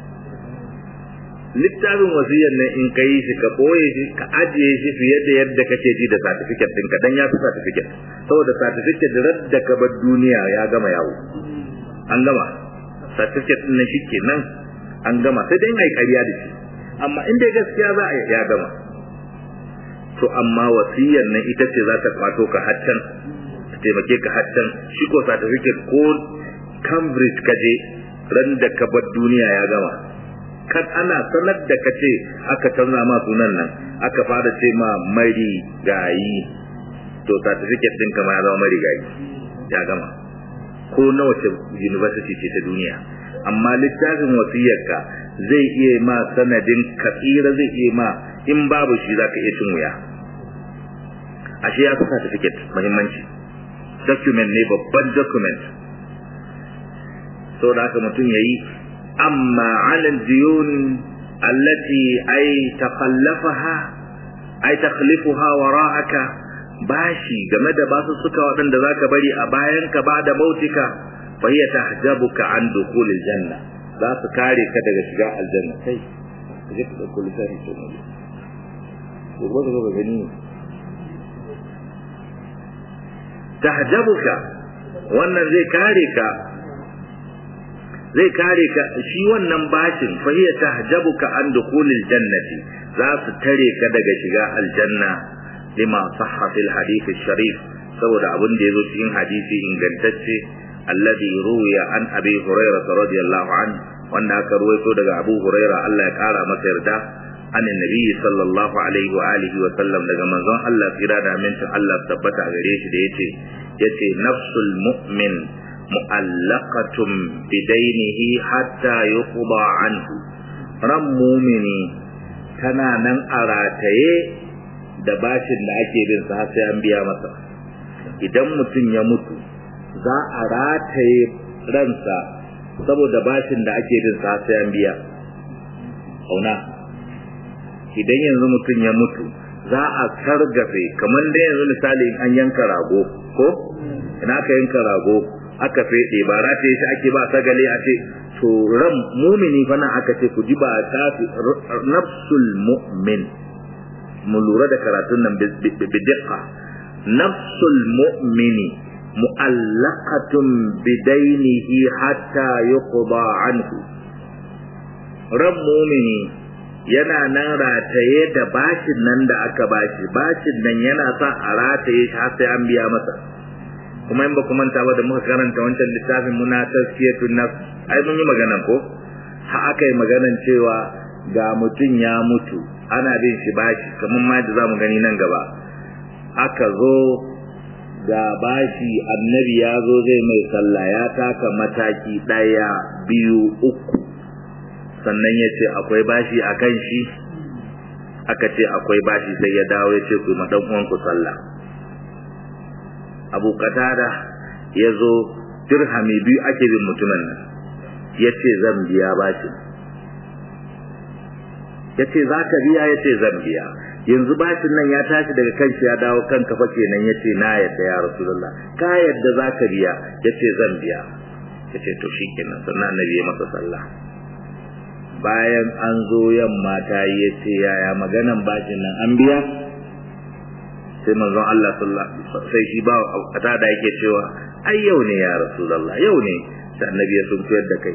littafin wasiyar nan in ka yi shi ka ɓoye shi ka ajiye shi fiye da yadda kake ji da certificate ɗinka dan ya fi certificate saboda certificate da da ka bar duniya ya gama yawo an gama certificate ɗin nan shi kenan an gama sai dai ai ƙarya da shi amma in dai gaskiya za a ya gama to amma wasiyar nan ita ce za ta kwato ka haccan ta taimake ka haccan shi ko certificate ko Cambridge ka je ran da ka bar duniya ya gama kan ana sanar da ka ce aka canza ma sunan nan aka fara ce ma mari gayi to certificate din kama ya zama mari gayi ya gama ko na wace university ce ta duniya amma littafin wasiyarka zai iya ma sanadin katsira zai iya ma in babu shi za ka iya cin wuya ashe ya fi certificate muhimmanci document ne babban document so da haka mutum ya yi amma alal diyun allati ay taqallafaha ay takhlifuha wara'aka bashi game da basu suka waɗanda zaka bari a bayan ka ba da mautika fa hiya tahjabuka an dukhulil janna za su kare ka daga shiga aljanna kai kaje ka dauko littafi ce ne ko ba ka gani tahjabuka wannan zai kare ka zai kare ka shi wannan bashin fa hiya tahjabuka an dukhulil jannati za su tare ka daga shiga aljanna lima sahha fil hadith sharif saboda abin da yazo cikin hadisi ingantacce alladhi ruwiya an abi hurairah radiyallahu an wanda aka ruwaito daga abu hurairah Allah ya kara masa yarda an annabi sallallahu alaihi wa alihi wa sallam daga manzon Allah tsira da amincin Allah tabbata gare shi da yace yace nafsul mu'min mu'allaqatun bidainihi hatta yuqda anhu ran mumini tana nan a rataye da bashin da ake bin sa sai an biya masa idan mutum ya mutu za a rataye ransa saboda bashin da ake bin sa sai an biya auna idan yanzu mutum ya mutu za a sargafe kamar da yanzu misali an yanka rago ko ina aka yanka rago aka fede ba rataye shi ake ba sagale a ce to ran mumini fa nan aka ce ku ji ba tafi nafsul mu'min mu lura da karatun nan bidiqa nafsul mu'mini mu'allaqatun bidainihi hatta yuqda anhu ran mumini yana nan rataye da bashin nan da aka bashi bashin nan yana sa a rataye shi har sai an biya masa kuma in ba ku manta ba da muka karanta wancan littafin muna tazkiyatun nafs ai mun yi magana ko ha aka yi maganan cewa ga mutum ya mutu ana bin shi bashi kamar ma da zamu gani nan gaba aka zo ga bashi annabi ya zo zai mai sallah ya taka mataki ɗaya biyu uku sannan ya ce akwai bashi a kan shi aka ce akwai bashi sai ya dawo ya ce ku ma dan uwanku sallah abu katada ya zo dirhami biyu ake bin mutumin nan ya ce zan biya bashin ya ce za ka biya ya ce zan biya yanzu bashin nan ya tashi daga kanshi ya dawo kan kafa kenan ya ce na yadda ya rasulullah ka yadda za ka biya ya ce zan biya ya ce to shi kenan sannan annabi ya masa sallah bayan an zo yamma ta yi ya ce yaya maganan bashin nan an biya sai manzon Allah sallallahu sai shi ba kata da yake cewa ai yau ne ya rasulullah yau ne sai annabi ya sun koyar da kai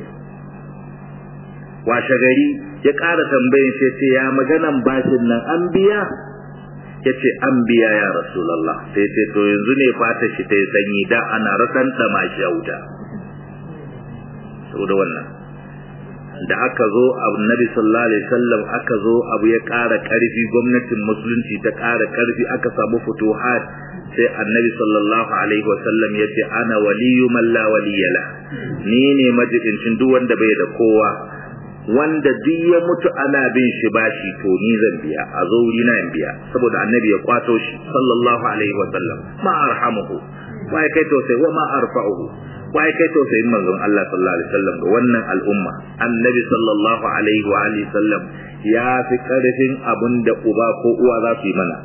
washe gari ya ƙara tambayin sai ce ya maganan bashin nan an biya ya ce an biya ya rasulallah sai ce to yanzu ne fata shi ta yi sanyi da ana rasan ɗama shi a wuta saboda wannan da aka zo annabi sallallahu alaihi wasallam aka zo abu ya ƙara ƙarfi gwamnatin musulunci ta ƙara ƙarfi aka samu futuhat sai annabi sallallahu alaihi wasallam ya ce ana waliyu man la waliyala ni ne majidincin duk wanda bai da kowa wanda duk ya mutu ana bin shi bashi to ni zan biya a zo wuri na in biya saboda annabi ya kwato shi sallallahu alaihi wa sallam ma arhamuhu wa ya kai tausayi wa ma arfa'uhu wa ya kai tausayin manzon Allah sallallahu alaihi wasallam ga wannan al'umma annabi sallallahu alaihi wa alihi sallam ya fi karfin abin da uba ko uwa za su yi mana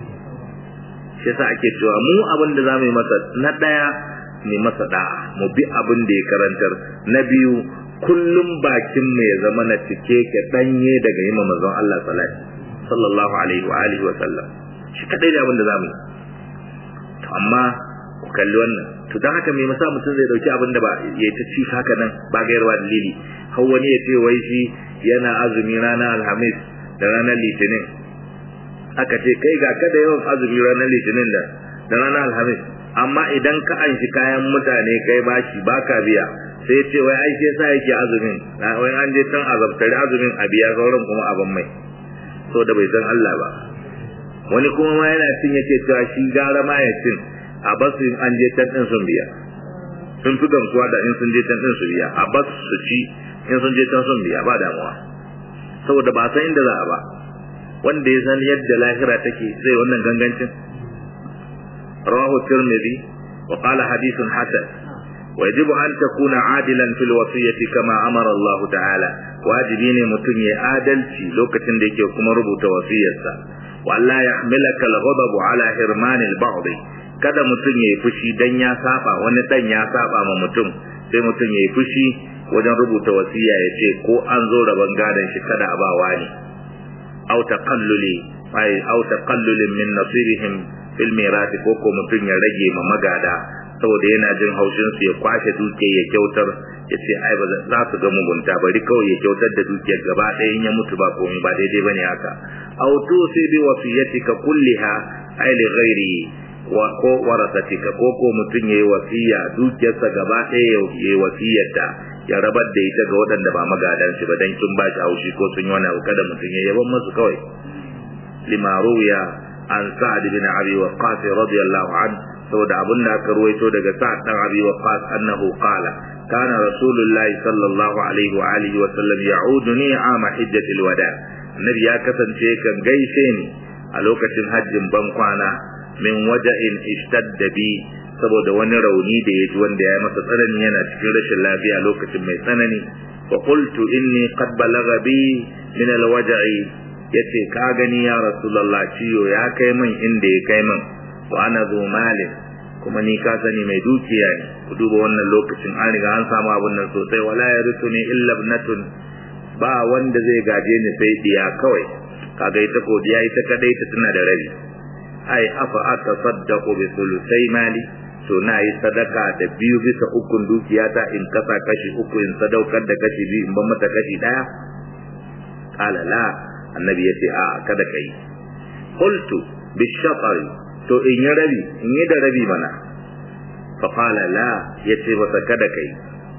shi yasa ake cewa mu abin da za mu yi masa na daya mu masa da'a mu bi abin da ya karantar na biyu kullum bakin mu ya zama na cike ke danye daga yi manzon Allah sallallahu alaihi wa alihi wa sallam shi kadai da abin da za mu yi to amma ku kalli wannan to dan haka me masa mutum zai dauki abin da ba ya ta ci haka nan ba gairwa dalili har wani ya ce wai shi yana azumi ranar alhamis da ranar litinin aka ce kai ga kada yawan azumi ranar litinin da da ranar alhamis amma idan ka anshi kayan mutane kai bashi baka biya sai ya ce wai ai sai sa yake azumin wai an je can azabtari azumin a biya sauran kuma abin mai so da bai san Allah ba wani kuma ma yana cin yake cewa shi gara ma ya cin a basu in an je can din sun biya sun fi gamsuwa da in sun je can din su biya a basu su ci in sun je can sun biya ba damuwa saboda ba san inda za a ba wanda ya san yadda lahira take zai wannan gangancin rawahu tirmidhi wa qala hadithun hasan ويجب أن تكون عادلا في الوصية كما أمر الله تعالى واجبين متن عادلتي لوكتن ديكي وكما ربط وصية وألا يحملك الغضب على حرمان البعض kada mutum ya yi fushi dan ya saba wani dan ya saba ma mutum sai mutum ya yi fushi wajen rubuta wasiya ya ce ko an zo rabon gadon shi kada a ba wani au taqalluli ai au taqallulin min nasibihim fil mirasi ko ko mutum ya rage ma magada saboda yana jin haushin su ya kwashe duke ya kyautar ya ce ai ba za su ga mugunta bari kawai ya kyautar da dukiyar gaba ɗaya in ya mutu ba komai ba daidai bane haka aw tusi bi wasiyatika kulliha ai li ghairi wa ko warasatika ko ko mutum yayi wasiya dukiyarsa gaba ɗaya yayi wasiyarta ya rabar da ita ga waɗanda ba magadan shi ba dan kin ba shi haushi ko sun yi wani abu kada mutum ya yaban masu kawai lima ruya an sa'ad bin abi waqqas radiyallahu anhu saboda abin da aka ruwaito daga sa'ad dan abi waqqas annahu qala kana rasulullahi sallallahu alaihi wa alihi wa sallam ya'uduni ama hajjatil wada annabi ya kasance kan gaishe ni a lokacin hajjin ban kwana min waja'in ishtadda bi saboda wani rauni da ya ji wanda ya masa tsanani yana cikin rashin lafiya lokacin mai tsanani fa qultu inni qad balagha bi min alwaja'i yace ka gani ya rasulullah ciyo ya kai min inda ya kai min wa ana zu malin kuma ni ka sani mai dukiya ne ku duba wannan lokacin an riga an samu abun nan sosai wala yarithuni illa ibnatun ba wanda zai gaje ni sai diya kawai kaga ita ko diya ita kadai ta tana da rabi ai afa aka saddaqu bi sulusai mali to na yi sadaka da biyu bisa ukun dukiyata in kasa kashi uku in sadaukar da kashi biyu in ban mata kashi daya qala la annabi yace a kada kai qultu bi shatari to in yi rabi in yi da rabi mana fa qala la yace ba kada kai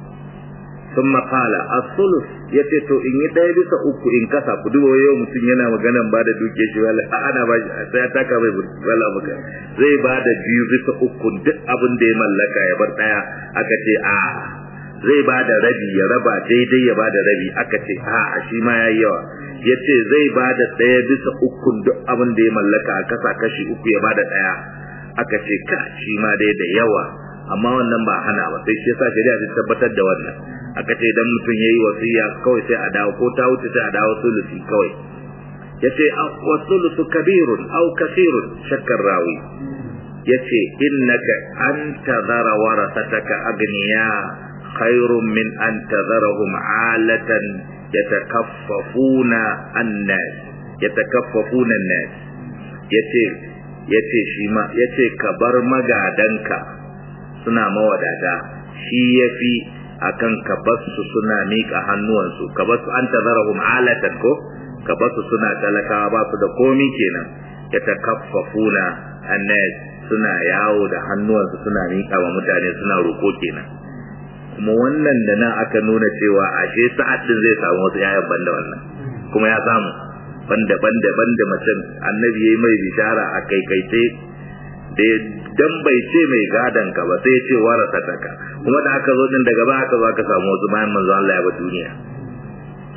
ثم قال الثلث yace to in yi ɗaya bisa uku in kasa ku duba yau mutum yana maganan ba da duke shi wala ana ba sai ya taka mai wala baka zai ba da biyu bisa uku duk abin da ya mallaka ya bar ɗaya aka ce a zai ba da rabi ya raba daidai ya ba da rabi aka ce a a shi ma yayi yawa yace zai ba da ɗaya bisa uku duk abin da ya mallaka a kasa kashi uku ya ba da ɗaya aka ce ka shi ma dai da yawa amma wannan ba hana ba sai shi yasa shari'a ta tabbatar da wannan aka ce idan mutum yayi wasiya kawai sai a dawo ko ta wuce sai a dawo sulusi kawai yace wa sulusu kabirun aw kasirun shakkar rawi yace innaka an tadhara warasataka agniya khairun min an tadharahum alatan yatakaffafuna an-nas yatakaffafuna an-nas yace yace shi ma yace ka bar magadanka suna mawadata shi yafi akan ka basu suna miƙa hannuwansu ka basu an tazarahum alatan ko ka basu suna talakawa ba su da komi kenan ya takaffafuna annas suna yawo da hannuwansu suna miƙa wa mutane suna roko kenan kuma wannan da nan aka nuna cewa ashe sa'ad din zai samu wasu yayan banda wannan kuma ya samu banda banda banda mutum annabi yayi mai bishara a kai kai sai da dan bai ce mai gadan ka ba sai ya ce warasa taka kuma da aka zo din daga ba aka zo aka samu wasu bayan manzo Allah ya ba duniya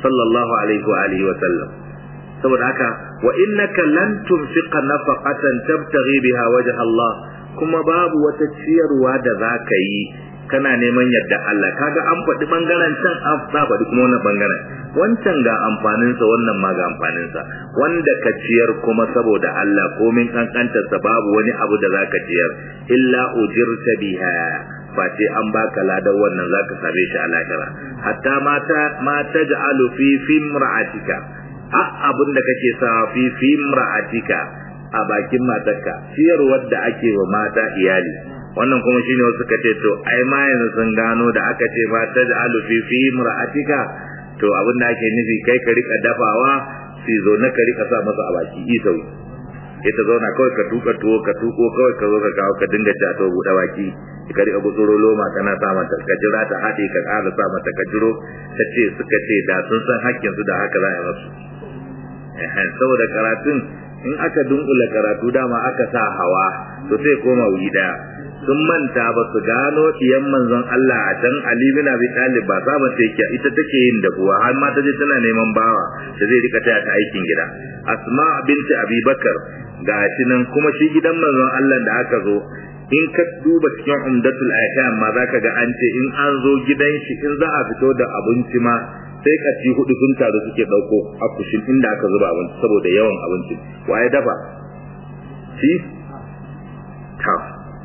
sallallahu alaihi wa alihi wa sallam saboda haka wa innaka lan tunfiqa nafaqatan tabtaghi biha wajha Allah kuma babu wata ciyarwa da zaka yi kana neman yadda Allah kaga an faɗi bangaren can an faɗi kuma wannan bangaren wancan ga amfaninsa wannan ma ga amfaninsa wanda ka ciyar kuma saboda Allah komin kankantarsa babu wani abu da zaka ciyar illa ujirta biha face an baka ladan wannan zaka same shi a lahira hatta mata ma taj'alu fi fimra'atika a abin da kake sa fi fimra'atika a bakin matarka ciyarwar da ake wa mata iyali wannan kuma shine wasu suka ce to ai ma yanzu sun gano da aka ce ma taj'alu fi fimra'atika to abin da ake nufi kai ka rika dafawa sai zo na ka rika sa masa a baki isau ita zauna kawai ka tuka tuwo ka tuko kawai ka zo ka kawo ka dinga ci a to buɗe baki ka rika gutsuro loma kana sa mata ka jira ta haɗe ka ƙara sa mata ka jiro ta ce suka ce da sun san hakkin su da haka za a yi masu saboda karatun in aka dunkula karatu dama aka sa hawa to sai koma wuri daya sun manta ba su gano diyan manzon Allah a can Ali bin Abi Talib ba saba ta yake ita take yin da kuwa har ma ta je tana neman bawa da zai rika taya ta aikin gida Asma binti Abi Bakar ga shi nan kuma shi gidan manzon Allah da aka zo in ka duba cikin umdatul ahkam ma zaka ga an ce in an zo gidan shi in za a fito da abinci ma sai kaci hudu sun taru suke dauko akushin inda aka zuba abinci saboda yawan abincin waye dafa shi ta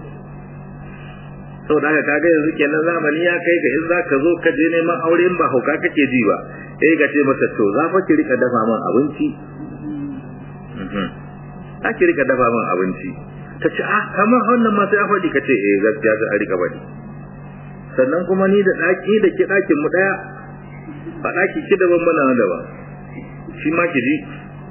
saboda haka kaga yanzu kenan zamani ya kai ga in zaka zo ka je neman aure in ba hauka kake ji ba sai ka ce mata to za fa ki rika dafa min abinci za ki rika dafa min abinci ta ce ah kamar wannan ma sai a faɗi ka ce eh gaskiya sai a rika faɗi sannan kuma ni da ɗaki da ki ɗakin mu ɗaya ba ɗaki ki daban bana daban shi ma ki ji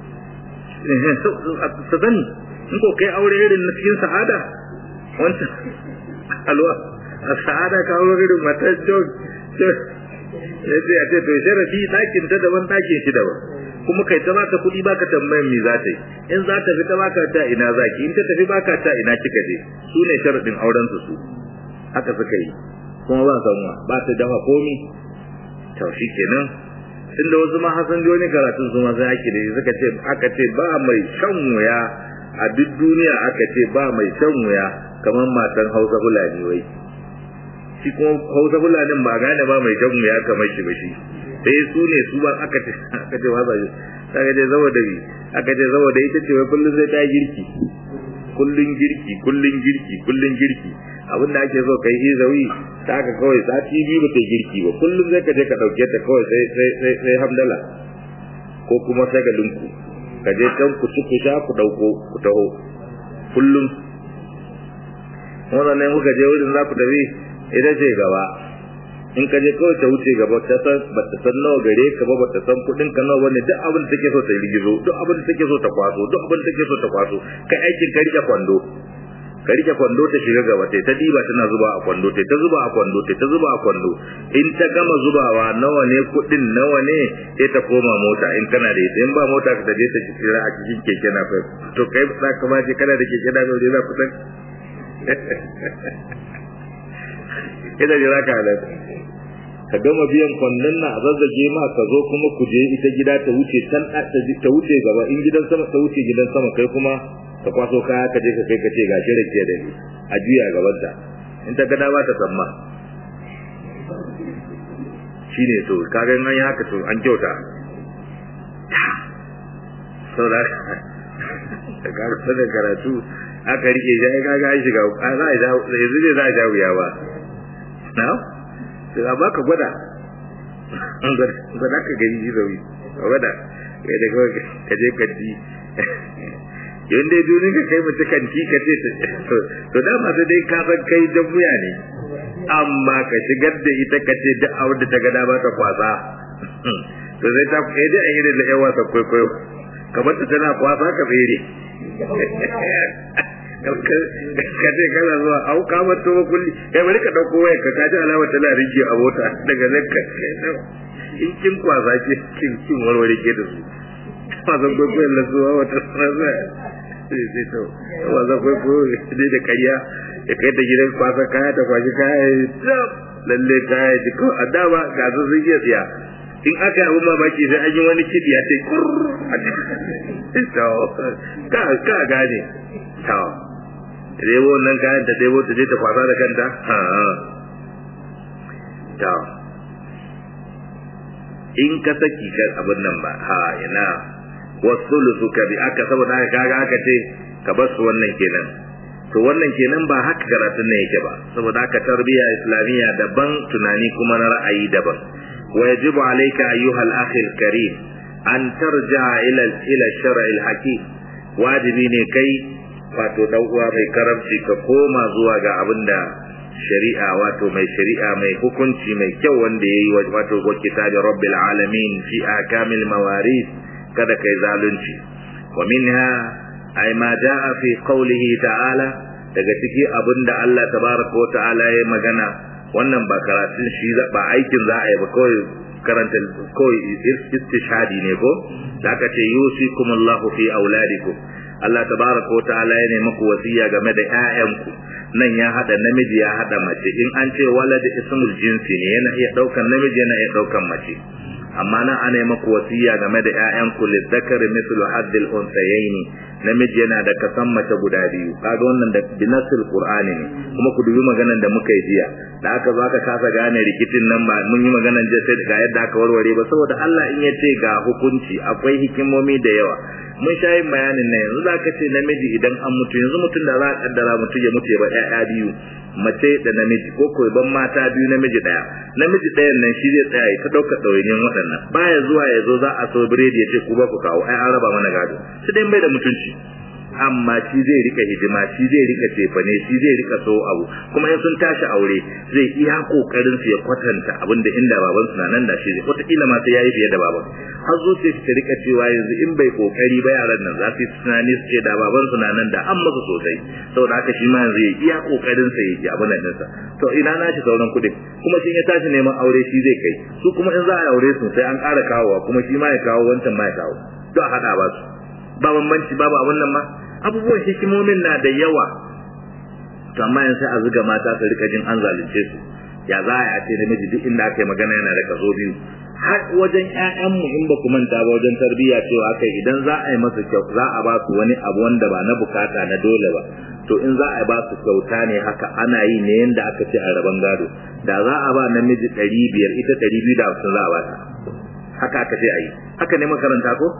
ta sani in ko kai aure irin na cikin sa'ada wancan alwa a sa'ada ka aure irin matar john ya ce a ce to sharafi ɗakin ta daban ɗakin shi daban kuma kai ta baka kuɗi baka tambayan me za ta yi in za ta fita baka ta ina zaki in ta tafi baka ta ina kika je su ne sharadin auren su su haka suka yi kuma ba sanwa ba ta dafa komi to shi kenan inda wasu ma hasan joni karatun su ma sai ake da suka ce aka ce ba mai shan wuya a duk duniya aka ce ba mai shan wuya kamar matan hausa fulani wai shi kuma hausa fulanin ba gane ba mai shan wuya kamar shi ba shi sai su ne su ba aka ce aka ce ba sai aka ce saboda bi aka ce saboda ita ce wai kullun sai ta girki kullun girki kullun girki kullun girki abin da ake so kai izawi ta haka kawai sati biyu ba ta girki ba kullum zai ka je ka dauke ta kawai sai sai sai sai hamdala ko kuma sai ga linku ka je can ku ci ku sha ku dauko ku taho kullum wannan ne muka je wurin za ku tafi ita ce gaba in ka je kawai ta wuce gaba ta san ba ta san nawa gare ka ba ba ta san kudin ka nawa bane duk abin da take so ta rigizo duk abin da take so ta kwaso duk abin da take so ta kwaso kai aikin ka rike kwando ka rike kwando ta shiga gaba tai ta diba tana zuba a kwando tai ta zuba a kwando tai ta zuba a kwando in ta gama zubawa nawa ne kudin nawa ne sai ta koma mota in kana da ita in ba mota ka je ta kira a cikin keke na fa to kai za ka ma je kana da keke na fa za ku san ina jira ka da ka gama biyan kwandon na a zazzage ma ka zo kuma ku je ita gida ta wuce can ta wuce gaba in gidan sama ta wuce gidan sama kai kuma ka kwaso kaya ka je ka kai ka ce ga shi rake da ni a juya gaban ta in ta gada ba ta samma shine to kaga in an yi haka to an kyauta saboda ka ga da karatu aka rike shi ai kaga an shiga a za a ja yanzu ne za a ja wuya ba na sai a baka gwada gwada ka gani ji zawi gwada kai da kawai ka je ka ji yayin dai dunin ka kai mutu kanti ka ce to dama sai dai ka san kai jan wuya ne amma ka shigar da ita ka ce duk abin da ta ga dama ta kwasa to sai ta kai dai an yi da yan wasa kwaikwayo kamar ta tana kwasa ka tsere ka ce kana zuwa au ka mato ba kulli kai bari ka dauko wayar ka kaji alama tana rige a mota daga nan ka in kin kwasa ke kin kin warware ke da su wasan kwaikwayon na zuwa wata rana sai sai to wasan kwaikwayo ne da karya ya kai ta gidan kwasa kaya ta kwashi kaya ya lalle kaya ji ko a dama ga su sun iya tsiya in aka yi abin mamaki sai an yi wani kidi a ce ka ka gane to debo nan kayan ta debo ta je ta kwasa da kanta ha to in ka saki kan abin nan ba ha ina wasulusu ka bi aka saboda haka kaga aka ce ka bar su wannan kenan to wannan kenan ba haka karatun ne yake ba saboda haka tarbiyya islamiyya daban tunani kuma na ra'ayi daban wa yajibu alayka ayyuha al-akhi al-karim an tarja ila ila shar'i al-hakim wajibi ne kai wato dan uwa mai karamci ka koma zuwa ga abinda shari'a wato mai shari'a mai hukunci mai kyau wanda yayi wato wa kitabi rabbil alamin fi akamil mawaris kada kai zalunci wa minha ay ma jaa fi qawlihi ta'ala daga ciki abinda Allah tabaraka wa ta'ala ya magana wannan ba karatun shi ba aikin za a yi ba kawai karanta kawai istishhadi ne ko da aka ce yusikumullahu fi auladikum Allah tabaraka wa ta'ala ya nemi ku wasiya game da ƴaƴanku nan ya hada namiji ya hada mace in an ce walad ismul jinsi ne yana iya daukan namiji yana iya daukan mace amma nan ana yi maku wasiya game da ƴaƴanku lizzakari mithlu haddil unsayaini namiji yana da kasan mace guda biyu kaga wannan da binasul qur'ani ne kuma ku dubi maganan da muka yi jiya da aka zo aka kasa gane rikicin nan ba mun yi maganan jiya sai ga yadda aka warware ba saboda Allah in ya ce ga hukunci akwai hikimomi da yawa mun sha yin bayanin nan yanzu za ka ce namiji idan an mutu yanzu mutum da za a kaddara mutum ya mutu ya ba ƴaƴa biyu mace da namiji ko ko ban mata biyu namiji daya namiji ɗayan nan shi zai tsaya ta ɗauka ɗawainiyan waɗannan baya zuwa ya zo za a so biredi ya ce ku ba ku kawo ai an raba mana gado shi dai bai da mutunci amma shi zai rika hidima shi zai rika cefane shi zai rika so abu kuma in sun tashi aure zai iya kokarin su ya kwatanta abinda inda baban su na nan da shi wata kila ma sai yayi fiye da baban har zuciya ta rika cewa yanzu in bai kokari ba yaran nan za su yi tunani su ce da baban su na nan da an masa sosai saboda haka shi ma yanzu ya iya kokarin sa yake abin nan sa to ina na shi sauran kuɗin kuma shi ya tashi neman aure shi zai kai su kuma in za a aure su sai an ƙara kawowa kuma shi ma ya kawo wancan ma ya kawo to a haɗa ba su ba bambanci babu abun nan ma abubuwan hikimomin na da yawa to amma yanzu a zuga mata su rika jin an zalunce su ya za a ce namiji duk inda aka yi magana yana da kaso biyu har wajen ƴaƴanmu in ba ku manta ba wajen tarbiyya cewa aka idan za a yi masa kyau za a ba su wani abu wanda ba na bukata na dole ba to in za a ba su kyauta ne haka ana yi ne yanda aka ce a rabon gado da za a ba namiji ɗari biyar ita ɗari biyu da hamsin za a ba ta haka aka ce a yi haka ne makaranta ko?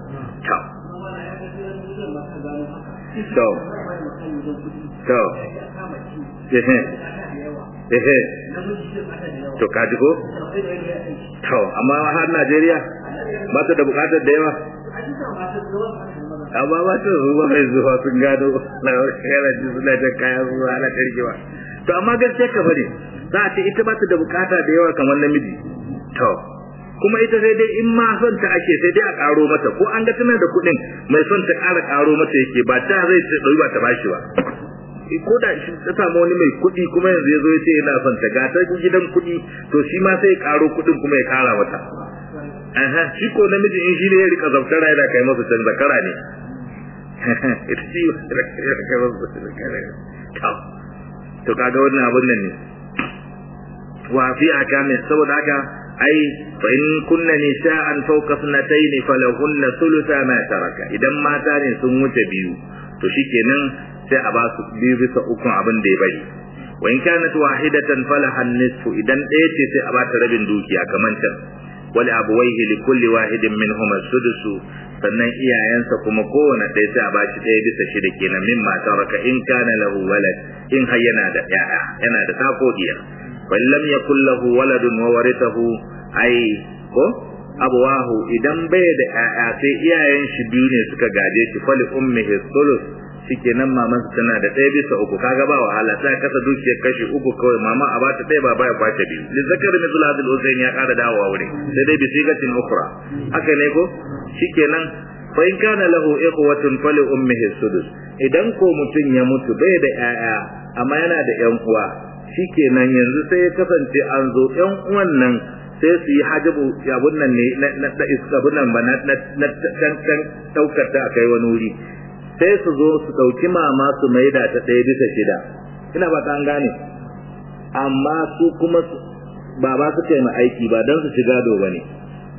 to to ehe ehe to kaji ko to amma har Najeriya ba ta da bukatar da yawa amma ba ta zuwa mai zuwa sun gado na yana ji suna jan kayan zuwa ana karkewa to amma gaskiya ka bari za a ce ita ba ta da bukata da yawa kamar namiji to kuma ita sai dai in ma son ta ake sai dai a karo mata ko an ga tana da kuɗin mai son ta ƙara karo mata yake ba ta zai ce ɗauki ba ta bashi ba ko da shi ta samu wani mai kuɗi kuma yanzu ya zo ya ce yana son ta ga ta gidan kuɗi to shi ma sai ya karo kuɗin kuma ya kara mata aha shi ko namiji in shi ne ya rika zaftara yana kai masa can zakara ne ita shi ya kai masa zakara to kaga wannan abun nan ne wa fi akami saboda haka ai fa in kunna nisa'an fawqa sanatayn falahunna thulutha ma taraka idan mata ne sun wuce biyu to shikenan sai a ba su biyu bisa ukun abin da ya bari wa in kanat wahidatan falaha nisfu idan ɗaya ce sai a ba ta rabin dukiya kamar can wali abuwaihi li kulli wahidin minhum as-sudusu sannan iyayensa kuma kowane ɗaya sai a ba shi ɗaya bisa shida kenan min taraka in kana lahu walad in har yana da ƴaƴa yana da takodiya bal lam yakul lahu waladun wa warithahu ai ko abawahu idan bai da ƴaƴa sai iyayen shi biyu ne suka gade shi fali ummihi sulus shikenan maman tana da ɗaya bisa uku kaga ba wahala sai kasa dukiyar kashi uku kawai mama a bata ɗaya ba baya kwace biyu li zakar mithlu hadhihi al ya ƙara dawowa wuri sai dai bi sigatin ukhra haka ne ko shikenan fa in kana lahu ikhwatun fali ummihi sudus idan ko mutum ya mutu bai da ƴaƴa amma yana da ƴan uwa shikenan yanzu sai ya kasance an zo ƴan uwan nan sai su yi hajabu abun nan ne na da abun nan ba na na can can daukar ta akai wani wuri sai su zo su dauki mama su maida ta ɗaya bisa shida ina ba ta an gane amma su kuma baba su kai ma aiki ba don su ci gado ba ne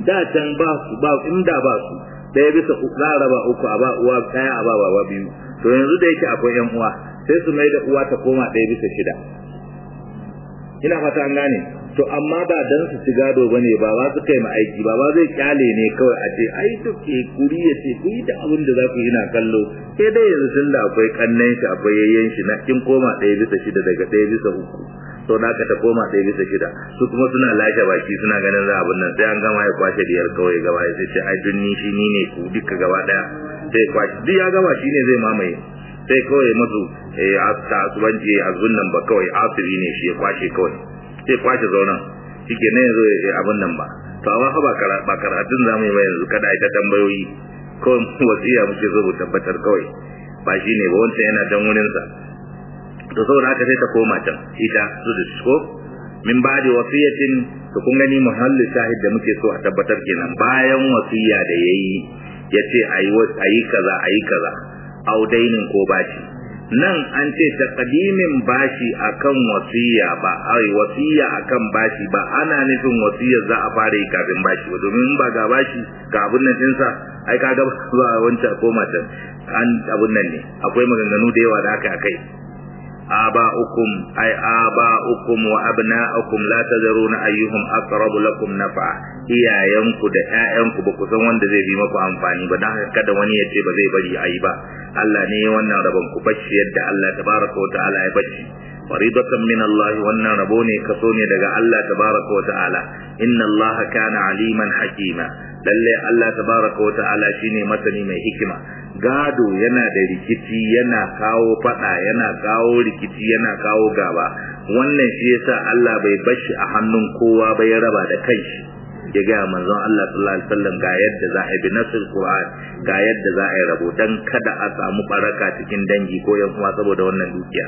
da can ba su ba inda ba su ɗaya bisa za a raba uku a ba uwa ɗaya a ba baba biyu to yanzu da yake akwai yan uwa sai su mai da uwa ta koma ɗaya bisa shida ina fata an gane to amma ba dan su ci gado bane ba ba su kai ma aiki ba ba zai kyale ne kawai a ce ai to ke kuri ya ce ku yi da abin da za ku yi na kallo sai dai yanzu tun da akwai kannan shi akwai yayyen shi na kin koma ɗaya bisa shida daga ɗaya bisa uku to na ka ta koma ɗaya bisa shida su kuma suna lashe baki suna ganin za abin nan sai an gama ya kwashe diyar kawai gaba ya ce ai dun ni shi ni ne ku duka gaba ɗaya sai kwashe duk ya gama shi ne zai mamaye sai kawai masu eh ta asubanci azun nan ba kawai asiri ne shi ya kwashe kawai sai kwashe zaunan shi ke nan yanzu abin nan ba to amma ba ba karatun zamu yi ba yanzu kada ita tambayoyi kawai wasiya muke so mu tabbatar kawai ba shi ne ba wancan yana dan wurinsa to saboda haka sai ta koma can ita su da ko min ba'di wasiyatin to kun gani muhallin shahid da muke so a tabbatar kenan bayan wasiya da yayi yace ayi ayi kaza ayi kaza audainin ko bashi nan an ce taqdimin bashi akan wasiya ba ai wasiya akan bashi ba ana nufin wasiya za a fara yi kafin bashi ba domin ba ga bashi ga abun nan dinsa ai ka ga ba wancan ko matan an abun nan ne akwai maganganu da yawa da aka akai آباؤكم أي آباؤكم وأبناؤكم لا تدرون أيهم أقرب لكم نفعا iyayenku da ƴaƴanku ba ku san wanda zai bi maku amfani ba dan kada wani ya ce ba zai bari ayi ba Allah ne wannan rabon ku bacci yadda Allah tabaraka wa ta'ala ya bacci faridatan min Allah wannan rabo ne kaso ne daga Allah tabaraka wa ta'ala inna Allah kana aliman hakima lalle Allah tabaraka wa ta'ala shine masani mai hikima gado yana da rikici yana kawo fada yana kawo rikici yana kawo gaba wannan shi yasa Allah bai bashi a hannun kowa ba ya raba da kanshi ya ga manzon Allah sallallahu alaihi wasallam ga yadda za a bi nasul Qur'an ga yadda za a yi rabo dan kada a samu baraka cikin dangi ko yan uwa saboda wannan dukiya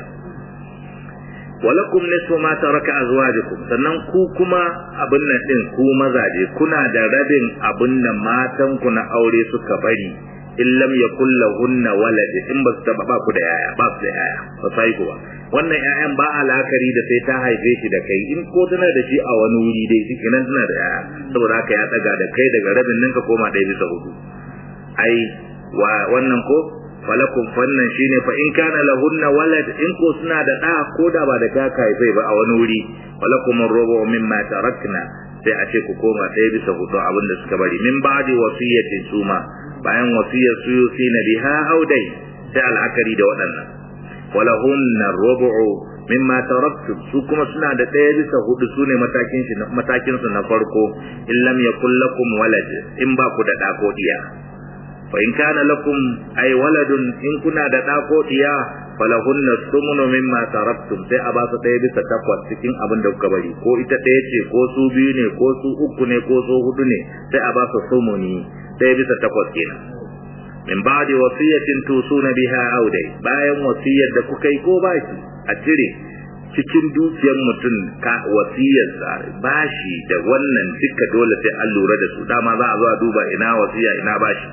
walakum nisfu ma taraka azwajukum sannan ku kuma abin nan din ku mazaje kuna da rabin abin nan matan ku na aure suka bari in lam yakul lahunna walad in ba su taba ba ku da yaya ba su da yaya ba sai kuwa wannan yayan ba alakari da sai ta haife shi da kai in ko tana da shi a wani wuri dai shi kenan tana da yaya saboda haka ya daga da kai daga rabin ninka koma ɗaya bisa hudu ai wa wannan ko falakum fannan shine fa in kana lahunna walad in ko suna da da ko da ba da kaka haife ba a wani wuri falakum rubu mimma tarakna sai a ce ku koma ɗaya bisa hudu abin da suka bari min ba'di wasiyatin suma bayan wasiyar su yusi na biha audai sai al'akari da waɗannan walahunna rubu'u mimma taraktum su kuma suna da ɗaya bisa hudu su ne matakin shi matakin su na farko in lam yakul lakum walad in ba ku da ɗa ko diya fa in kana lakum ay waladun in kuna da ɗa ko diya falahunna sumunu mimma taraktum sai a ba su ɗaya bisa takwas cikin abin da kuka bari ko ita ɗaya ce ko su biyu ne ko su uku ne ko su hudu ne sai a ba su sumuni ɗaya bisa takwas kenan min ba'di wasiyatin tusuna biha audai bayan wasiyar da kuka yi ko bashi a cire cikin dukiyar mutum ka wasiyarsa bashi da wannan duka dole sai an lura da su dama za a zo a duba ina wasiya ina bashi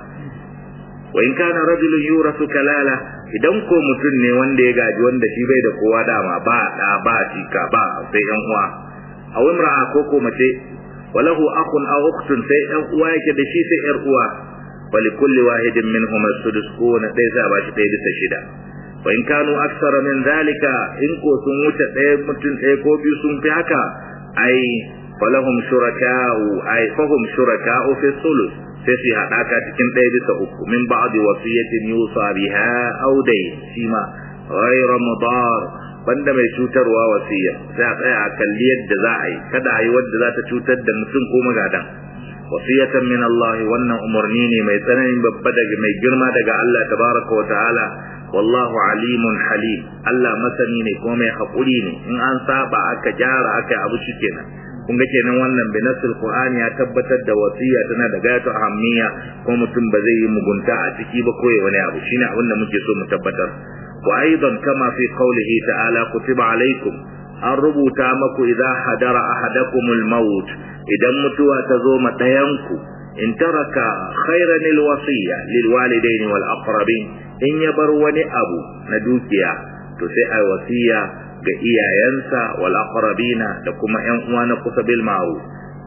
wa in kana rajulun yurasu kalala idan ko mutum ne wanda ya gaji wanda shi bai da kowa dama ba da ba jika ba sai yan uwa a imra'a ko ko mace walahu akhun aw ukhtun sai yan uwa yake da shi sai yar uwa ولكل واحد منهم السدس كون ليس باش تيد شدا وإن كانوا أكثر من ذلك إن كو سموت متن إيكو بي سمت هكا أي فلهم شركاء أي فهم شركاء في الثلث sai su haɗaka cikin ɗaya bisa uku min ba'di wasiyatin yusa biha aw dai shi ma ghayra mudar banda mai cutarwa wasiya sai a tsaya a kalli yadda za a yi kada a yi wadda za ta cutar da mutum ko magadan wasiyatan min Allah wannan umarni ne mai tsananin babba daga mai girma daga Allah tabaraka wa ta'ala wallahu alimun halim Allah masani ne kuma mai haƙuri ne in an saba aka gyara aka abu shikenan kun ga kenan wannan binasul qur'ani ya tabbatar da wasiya tana da gayatu ahammiya ko mutum ba zai yi mugunta a ciki ba ko wani abu shine abin da muke so mu tabbatar wa aidan kama fi qawlihi ta'ala kutiba alaikum an rubuta maku idza hadara ahadakumul maut idan mutuwa ta zo ma ɗayanku in taraka khairan alwasiya lil walidaini wal aqrabin in ya bar wani abu na dukiya to sai ai wasiya ga iyayensa wal aqrabina da kuma ƴan uwa na kusa bil ma'ruf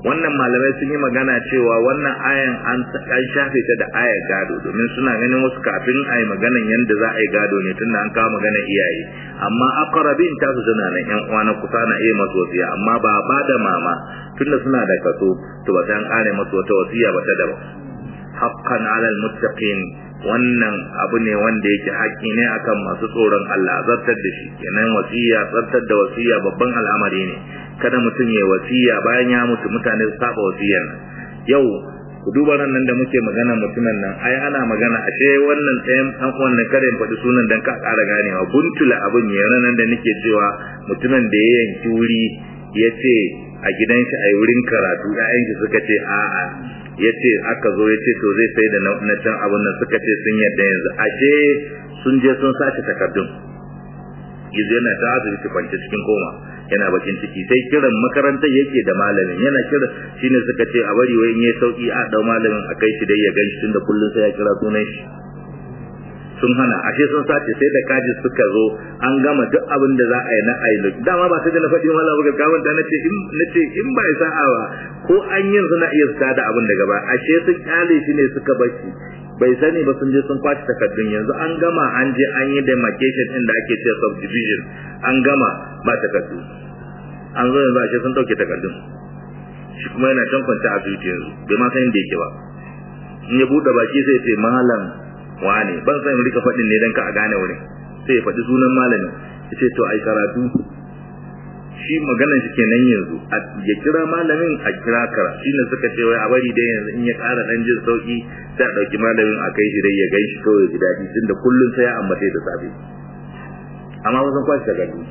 wannan malamai sun yi magana cewa wannan ayan an shafe ta da ayar gado domin suna ganin wasu kafin a yi maganan yadda za a yi gado ne tunda an kawo maganan iyaye amma akarabin ta su suna nan yan uwa na kusa na iya masu wasiya amma ba ba da mama tunda suna da kaso to ba ta an kare masu wata wasiya ba ta daban haqqan alal muttaqin wannan abu ne wanda yake haƙƙi ne akan masu tsoron Allah zartar da shi kenan wasiya zartar da wasiya babban al'amari ne kada mutum ya wasiya bayan ya mutu mutane su saba wasiyar nan yau ku duba nan da muke magana mutumin nan ai ana magana ashe wannan tsayin an wannan kare in faɗi sunan dan ka ƙara ganewa buntula abin ya nan da nake cewa mutumin da ya yanki wuri ya ce a gidan shi a wurin karatu ƴaƴan shi suka ce a'a ya ce aka zo ya ce to zai sai da na can abin nan suka ce sun yadda yanzu ashe sun je sun sace takardun yanzu yana ta asibiti kwance cikin koma yana bakin ciki sai kiran makarantar yake da malamin yana kira shine suka ce a bari wai in yayi sauki a dau malamin a kai shi dai ya ganshi tunda kullun sai ya kira sunan shi sun hana ashe sun sace sai da kaji suka zo an gama duk abin da za a yi na ailo dama ba sai da na faɗi wala buga kawon da nace in nace in ba sa'a ba ko an yin suna iya su da abin daga ba ashe sun kyale shi ne suka bashi bai sani ba sun je sun kwaci takardun yanzu an gama an je an yi demarcation din da ake cewa subdivision an gama ba takardu an zo yanzu ashe sun dauke takardun shi kuma yana can kwanta a asibiti yanzu bai ma san inda yake ba in ya bude baki sai ce malam wane ban san rika faɗin ne dan ka a gane wurin sai ya faɗi sunan malamin ya ce to ai karatu shi maganar shi kenan yanzu ya kira malamin a kira kara shi ne suka ce wai a bari dai yanzu in ya ƙara ɗan jin sauƙi sai a ɗauki malamin a kai shi dai ya gan shi kawai ya ji daɗi tun da kullum sai ya ambace da safe amma wasan kwashi daga ni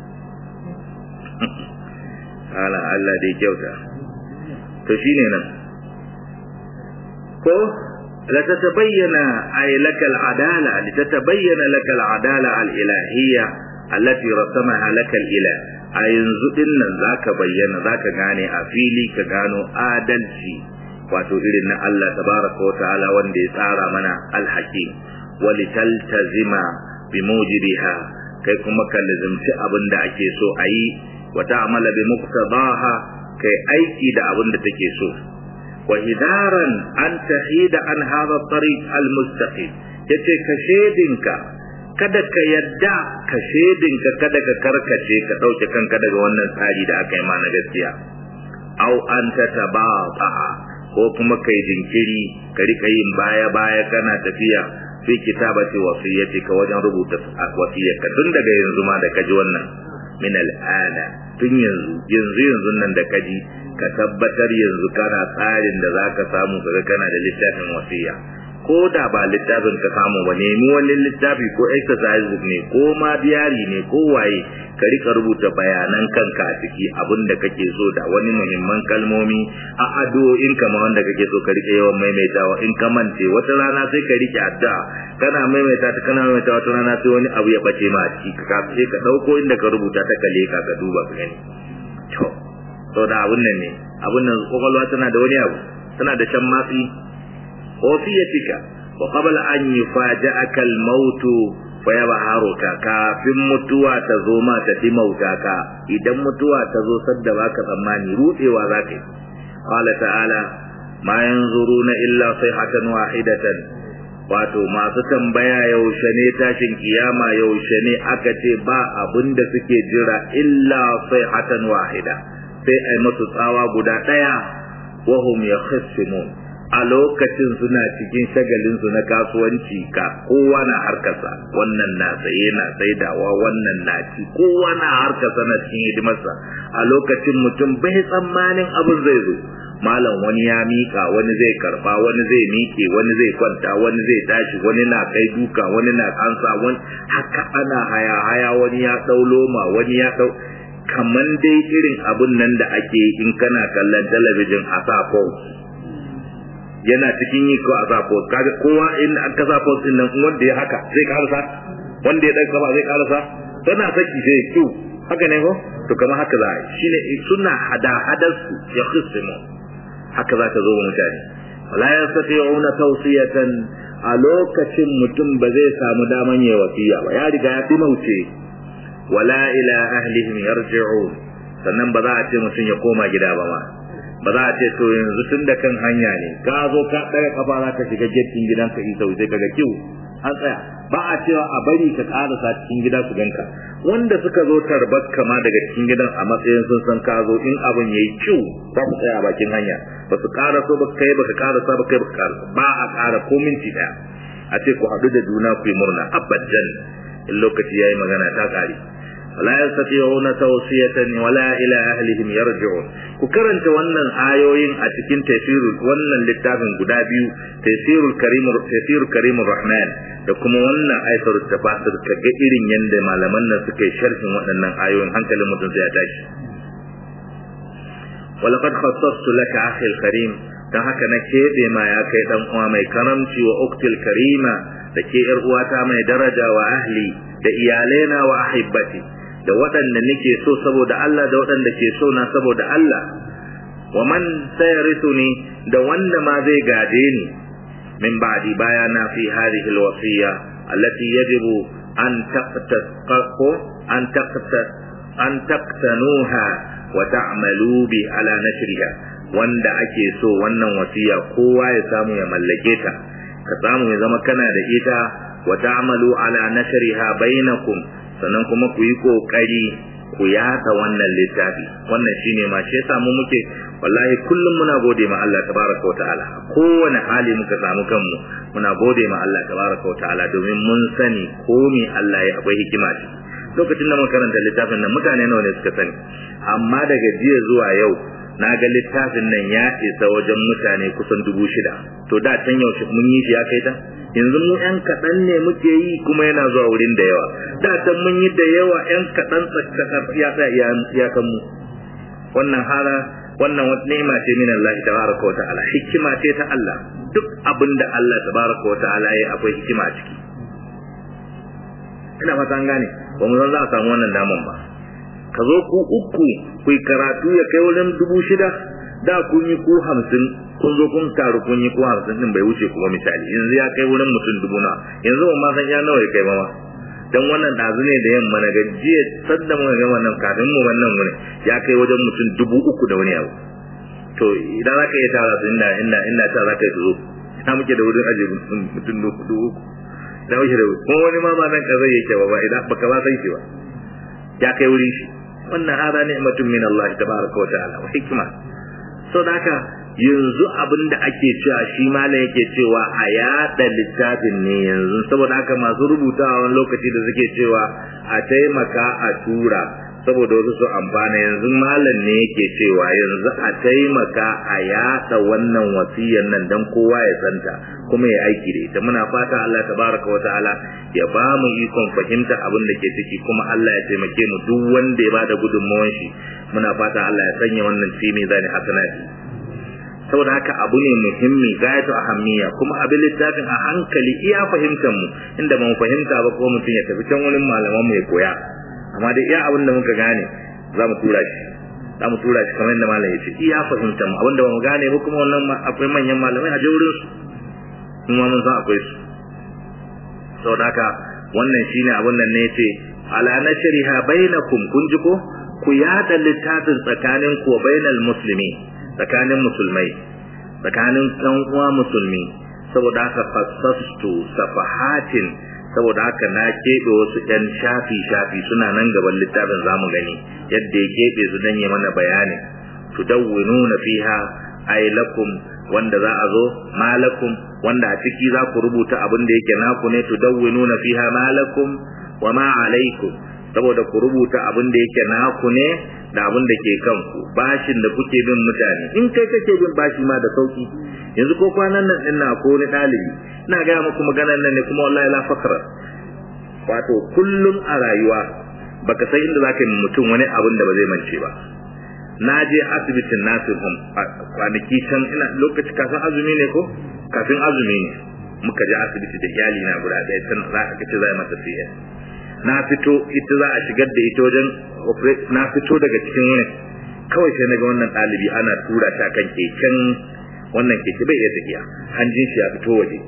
ala Allah dai kyauta to shine nan ko لتتبين أي لك العدالة لتتبين لك العدالة الإلهية التي رسمها لك الإله a yanzu din nan za ka bayyana za ka gane a fili ka gano adalci wato irin na Allah tabaraka wa ta'ala wanda ya tsara mana alhakim wali taltazima bi mujibiha kai kuma ka lazimci abin da ake so a yi wa ta'amala bi muqtadaha kai aiki da abin da take so wa hidaran an tahida an hadha tariq al-mustaqim yace ka shedinka kada ka yadda ka shedinka kada ka karkace ka ɗauke kanka daga wannan tsari da aka yi ma na gaskiya au an ta tabata ko kuma kai jinkiri ka rika yin baya baya kana tafiya fi kitabati wasiyyati ka wajen rubuta wasiyyarka tun daga yanzu ma da kaji wannan min al'ana tun yanzu yanzu yanzu nan da kaji ka tabbatar yanzu kana tsarin da zaka samu kaga kana da littafin wasiyya ko da ba littafin ka samu ba nemi wani littafi ko exercise ne ko ma diary ne ko waye ka rika rubuta bayanan kanka a ciki abin da kake so da wani muhimman kalmomi a addu'o'in ka ma wanda kake so ka rike yawan maimaitawa in ka mance wata rana sai ka rike addu'a kana maimaita ta kana maimaita wata rana sai wani abu ya bace ma a ciki ka sai ka dauko inda ka rubuta ta kale ka ka duba ka gani to to da abun nan ne abun nan kokolwa tana da wani abu tana da shan matsi وصيتك وقبل أن يفاجأك الموت فيبهرك kafin mutuwa ta zo ma ta fi mautaka idan mutuwa ta zo sadda baka tsammani rudewa za ka yi qala ta'ala ma yanzuruna illa sayhatan wahidatan wato masu tambaya yaushe ne tashin kiyama yaushe ne aka ce ba abin da suke jira illa sayhatan wahida sai ai masu tsawa guda daya wahum yakhsimun a lokacin suna cikin shagalinsu na kasuwanci ka kowa na harkarsa wannan na saye na saidawa wannan na ci kowa na harkarsa na cikin hidimarsa a lokacin mutum bai tsammanin abin zai zo malam wani ya mika wani zai karba wani zai miƙe wani zai kwanta wani zai tashi wani na kai duka wani na kansa wani haka ana haya haya wani ya dau loma wani ya dau kaman dai irin abun nan da ake in kana kallon talabijin a sa yana cikin yi ko a sa post kaga kowa in an ka sa post din nan wanda ya haka zai karasa wanda ya dauka ba zai karasa tana saki sai kiu haka ne ko to kamar haka za a shine suna hada hadar su ya khisimu haka za ta zo wa mutane wala yastati'una tawsiyatan a lokacin mutum ba zai samu daman yayi wasiya ba ya riga ya dimauce wala ila ahlihim yarji'un sannan ba za a ce mutum ya koma gida ba ma ba za a ce to yanzu tun da kan hanya ne ka zo ka ɗaga kafa za ka shiga getin gidanka isa sai kaga kiwo an tsaya ba a cewa a bari ka karasa cikin gida su ganka wanda suka zo tarbar kama daga cikin gidan a matsayin sun san ka zo in abin yayi ciwo za su tsaya a bakin hanya ba su karaso ba kai ba ka karasa ba kai ba ka karasa ba a kara ko minti daya a ce ku haɗu da juna ku yi murna abadan in lokaci yayi magana ta kare wala yastati'una tawsiyatan wala ila ahlihim yarji'un ku karanta wannan ayoyin a cikin tafsirul wannan littafin guda biyu tafsirul karimur tafsirul karimur rahman da kuma wannan ayatul tafsir ka ga irin yanda malaman nan suka yi sharhin waɗannan ayoyin hankalin mutum sai ya tashi ولقد خصصت لك أخي الكريم dan haka na keɓe ma ya kai ɗan uwa mai karamci wa uktil karima da ke ‘yar uwata mai daraja wa ahli da iyalaina wa ahibbati da waɗanda nake so saboda Allah da waɗanda ke so na saboda Allah wa man sayarithuni da wanda ma zai gade ni min ba'di bayana fi hadhihi alwasiya allati yajibu an taqtasqu an taqtas an taqtanuha wa ta'malu bi ala nashriha wanda ake so wannan wasiya kowa ya samu ya mallake ta ka samu ya zama kana da ita wa ta'malu ala nashriha bainakum sannan kuma ku yi kokari ku yada wannan littafi wannan shine ma shi yasa mu muke wallahi kullum muna gode ma Allah tabaraka wa ta'ala kowane hali muka samu kanmu muna gode ma Allah tabaraka wa ta'ala domin mun sani ko me Allah ya akwai hikima ce lokacin da muka karanta littafin nan mutane nawa ne suka sani amma daga jiya zuwa yau na ga littafin nan ya isa wajen mutane kusan dubu shida to da can yaushe mun yi shi ya kai ta yanzu mu yan kaɗan ne muke yi kuma yana zuwa wurin da yawa da can mun yi da yawa yan kaɗan ya tsaya iyakan mu wannan hala wannan wata ni'ima ce min Allah tabaraka wa ta'ala hikima ce ta Allah duk abin da Allah tabaraka wa ta'ala ya akwai hikima a ciki ina fata an gane ba mu san za a samu wannan daman ba ka zo ku uku ku karatu ya kai wurin dubu shida da kun yi ku hamsin kun zo kun taru kun yi ku hamsin din bai wuce kuma misali yanzu ya kai wurin mutum dubu na yanzu ban ma san ya nawa ya kai ba ma dan wannan dazu ne da yamma na gajiya sadda muka ga wannan kafin mu wannan wurin ya kai wajen mutum dubu uku da wani abu to idan za ka iya tara su inda inda inda ta za ka yi zo ina muke da wurin aje mutum dubu uku da wuce da kuma wani ma ma nan ka zai yake ba ba idan baka ba san shi ba ya kai wurin shi wannan hada ni'matun min Allah tabaraka wa ta'ala wa hikma so da haka yanzu abin da ake cewa shi malam yake cewa a yada littafin ne yanzu saboda haka masu rubutawa wani lokaci da suke cewa a taimaka a tura saboda wasu su amfana yanzu malam ne yake cewa yanzu a taimaka a yada wannan wasiyar nan dan kowa ya santa kuma ya aiki da ita muna fata Allah tabaraka wa ta'ala ya ba mu ikon fahimta abin da ke ciki kuma Allah ya taimake mu duk wanda ya bada gudunmawar shi muna fata Allah ya sanya wannan fi zani hasanati saboda haka abu ne muhimmi gayatu ahammiya kuma abin littafin a hankali iya fahimtar mu inda ba mu fahimta ba ko mutum ya tafi can wurin malaman mu ya koya amma da iya abin da muka gane za mu tura shi za mu tura shi kamar yadda malam ya ce iya fahimtar mu abin da ba mu gane ba kuma wannan akwai manyan malamai a je wurin su kuma mun san akwai su saboda haka wannan shine abin nan ne yace ala nashriha bainakum kun ji ko ku yada littafin tsakanin ku bainal muslimi tsakanin musulmai tsakanin ɗan uwa musulmi saboda haka fassastu safahatin saboda haka na keɓe wasu ɗan shafi shafi suna nan gaban littafin zamu gani yadda ya keɓe su dan yi mana bayani tudawwinuna fiha ay lakum wanda za a zo malakum wanda a ciki za ku rubuta abin da yake naku ne tudawwinuna fiha malakum wa ma alaikum saboda ku rubuta abin da yake naku ne da abin da ke kanku bashin da kuke bin mutane in kai kake bin bashi ma da sauki yanzu ko kwanan nan din na ko ni dalibi ina ga muku maganar nan ne kuma wallahi la fakra wato kullum a rayuwa baka san inda zaka yi mutum wani abin da ba zai mance ba na je asibitin nasirhum kwanaki can ina lokaci kafin azumi ne ko kafin azumi ne muka je asibiti da iyali na guda ɗaya can za a kace za a masa CS na fito ita za a shigar da ita wajen na fito daga cikin wani kawai sai naga wannan ɗalibi ana tura ta kan keken wannan keke bai iya tafiya hanjin shi ya fito waje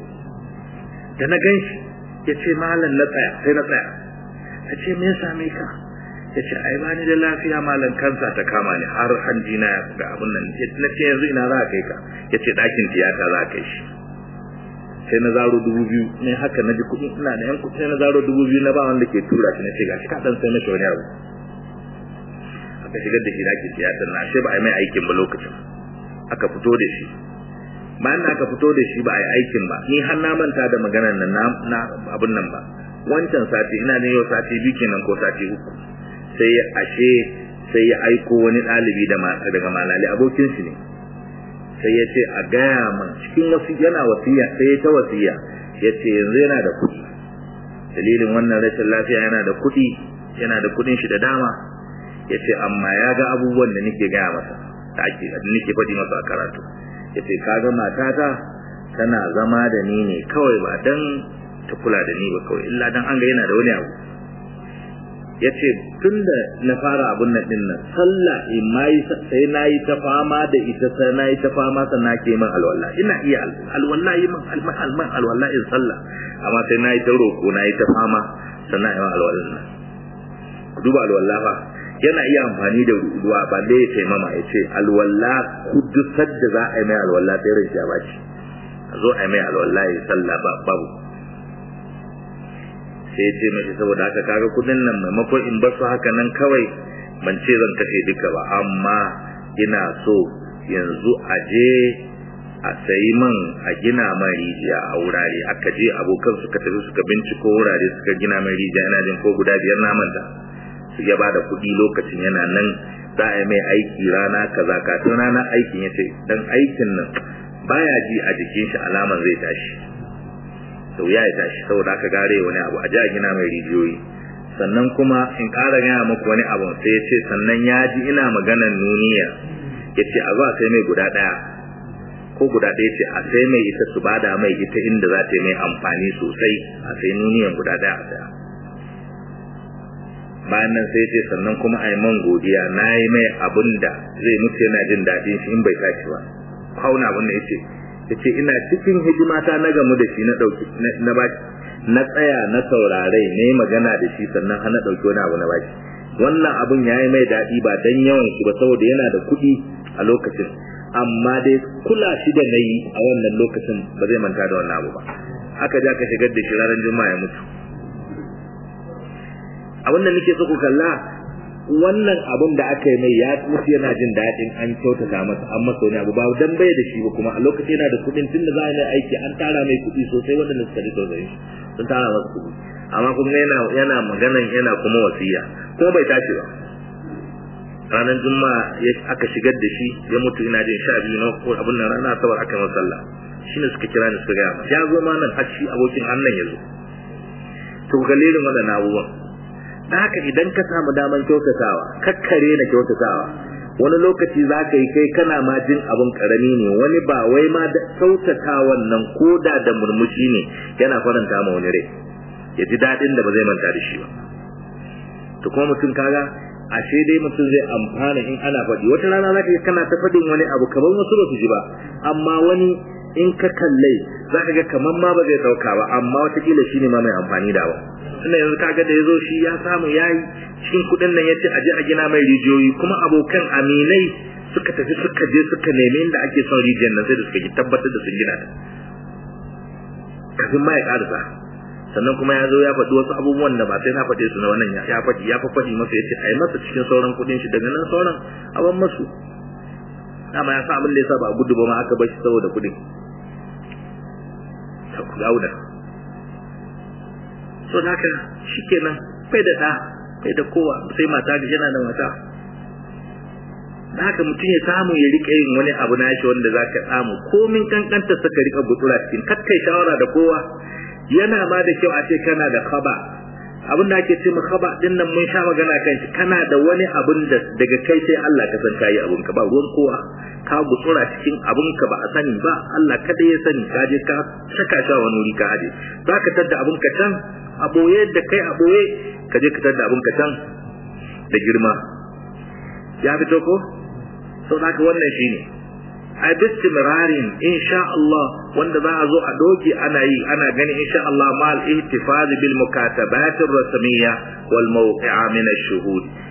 da na gan shi ya ce malam na tsaya sai na tsaya ta ce me ya same ka ya ce ai bani da lafiya malam kansa ta kama ni har hanji na ga abun nan na ce yanzu ina za a kai ka ya ce ɗakin tiyata za a kai shi sai na zaro dubu biyu ne haka na ji kuɗi ina da yan kuɗi sai na zaro dubu biyu na ba wanda ke tura shi na ce gashi ka ɗan sai na shi wani abu aka shigar da shi ɗakin tiyatar na ashe ba a yi mai aikin ba lokacin aka fito da shi bayan da aka fito da shi ba a yi aikin ba ni har na manta da maganar nan na abun nan ba wancan sati ina ne yau sati biyu kenan ko sati uku sai ashe sai ya aiko wani ɗalibi daga malali abokin shi ne sai ya ce a gaya man cikin wasu yana wasiya sai ya ta wasiya ya ce yanzu yana da kuɗi dalilin wannan rashin lafiya yana da kuɗi yana da kuɗin shi da dama ya ce amma ya ga abubuwan da nake gaya masa da ake nake faɗi masa a karatu ya ce kaga matata tana zama da ni ne kawai ba dan ta kula da ni ba kawai illa dan an ga yana da wani abu ya ce tun da na fara abun nan din nan sallah in mai sai na yi ta fama da ita sai na yi ta fama sannan ke min alwala ina iya alwala yi min alman alwala in sallah amma sai na yi ta roko na yi ta fama sannan yi alwala nan duba alwala fa yana iya amfani da ruwa ba da ya taimama ya ce alwala kudusar da za a yi mai alwala sai rai ya baci a zo a yi mai alwala ya sallah babu sai ya ce mashi saboda haka kaga kudin nan maimakon in basu haka nan kawai ban ce zan kashe duka ba amma ina so yanzu a je a sayi man a gina man rijiya a wurare aka je abokan suka tafi suka binciko wurare suka gina man rijiya ina jin ko guda biyar na manta su ya bada kuɗi lokacin yana nan za a yi mai aiki rana kaza kafin ranar aikin ya ce dan aikin nan baya ji a jikin shi alaman zai tashi sau ya yi tashi saboda aka gare wani abu a ja gina mai rijiyoyi sannan kuma in ƙara gaya muku wani abu sai ya ce sannan ya ji ina maganan nuniya ya ce a zo a sai mai guda ɗaya ko guda ɗaya ce a sai mai ita su bada mai ita inda za ta yi mai amfani sosai a sai nuniyan guda ɗaya a saya bayan nan sai ce sannan kuma a yi man godiya na yi mai abin da zai mutu yana jin daɗin shi in bai tashi ba kauna abin da ya ce ya ce ina cikin hidimata na gamu da shi na ɗauki na baki na tsaya na saurarai na yi magana da shi sannan ana ɗauki wani abu na baki wannan abun ya yi mai daɗi ba dan yawan shi ba saboda yana da kuɗi a lokacin amma dai kula shi da na yi a wannan lokacin ba zai manta da wannan abu ba aka ja ka shigar da shi ranar juma'a ya mutu abin da nake so ku kalla wannan abun da aka yi mai ya mutu yana jin daɗin an kyautata masa an masa wani abu ba dan bai da shi ba kuma a lokacin yana da kuɗin tun da za a yi aiki an tara mai kuɗi sosai wanda suka ji tausayin shi sun tara masa kuɗi amma kuma yana yana maganan yana kuma wasiya kuma bai tashi ba ranar juma'a aka shigar da shi ya mutu ina jin sha biyu na ko abin nan rana asabar aka yi sallah shine suka kira ni suka gaya ya zo ma nan har shi abokin annan ya zo to galilin waɗannan abubuwan da haka idan ka samu daman kyautatawa kakkare na kyautatawa wani lokaci za ka yi kai kana ma jin abin karami ne wani ba wai ma da kyautatawan nan ko da da murmushi ne yana faranta ma wani rai ya ji daɗin da ba zai manta da shi ba to kuma mutum kaga ashe dai mutum zai amfana in ana faɗi wata rana za ka kana ta faɗin wani abu kamar wasu ba su ji ba amma wani in ka kallai za ka ga kamar ma ba zai ɗauka ba amma watakila shi ne ma mai amfani da ba tunda yanzu kaga da ya zo shi ya samu ya yi cikin kuɗin nan ya ce a je a gina mai rijiyoyi kuma abokan aminai suka tafi suka je suka nemi inda ake son rijiyar nan sai da suka yi tabbatar da sun gina ta kafin ma ya ƙarasa sannan kuma ya zo ya faɗi wasu abubuwan da ba sai na faɗe su na wannan ya faɗi ya faɗi masa ya ce a yi masa cikin sauran kuɗin shi daga nan sauran abin masu dama ya sa abin da ya sa ba a gudu ba ma aka bar shi saboda kuɗin ta ku gauda so da haka shi kenan bai da ɗa bai da kowa sai mata ga yana da mata da haka mutum ya samu ya rika yin wani abu na shi wanda za ka samu komin kankanta suka rika gutsura cikin kakkai shawara da kowa yana ma da kyau a ce kana da kaba abin da ake ce ma kaba din nan mun sha magana kan shi kana da wani abin da daga kai sai Allah ka san kayi abin ka ba ruwan kowa ka gutsura cikin abin ka ba a sani ba Allah kada ya sani ka je ka saka shi wani wuri ka aje za ka tadda abin ka can a boye da kai a boye ka je ka tadda abin ka can da girma ya fito ko sau da haka wannan shine a bistimirarin insha Allah wanda za a zo a doge ana yi ana gani insha Allah ma al-ihtifaz bil mukatabat ar-rasmiyya wal mawqi'a min ash-shuhud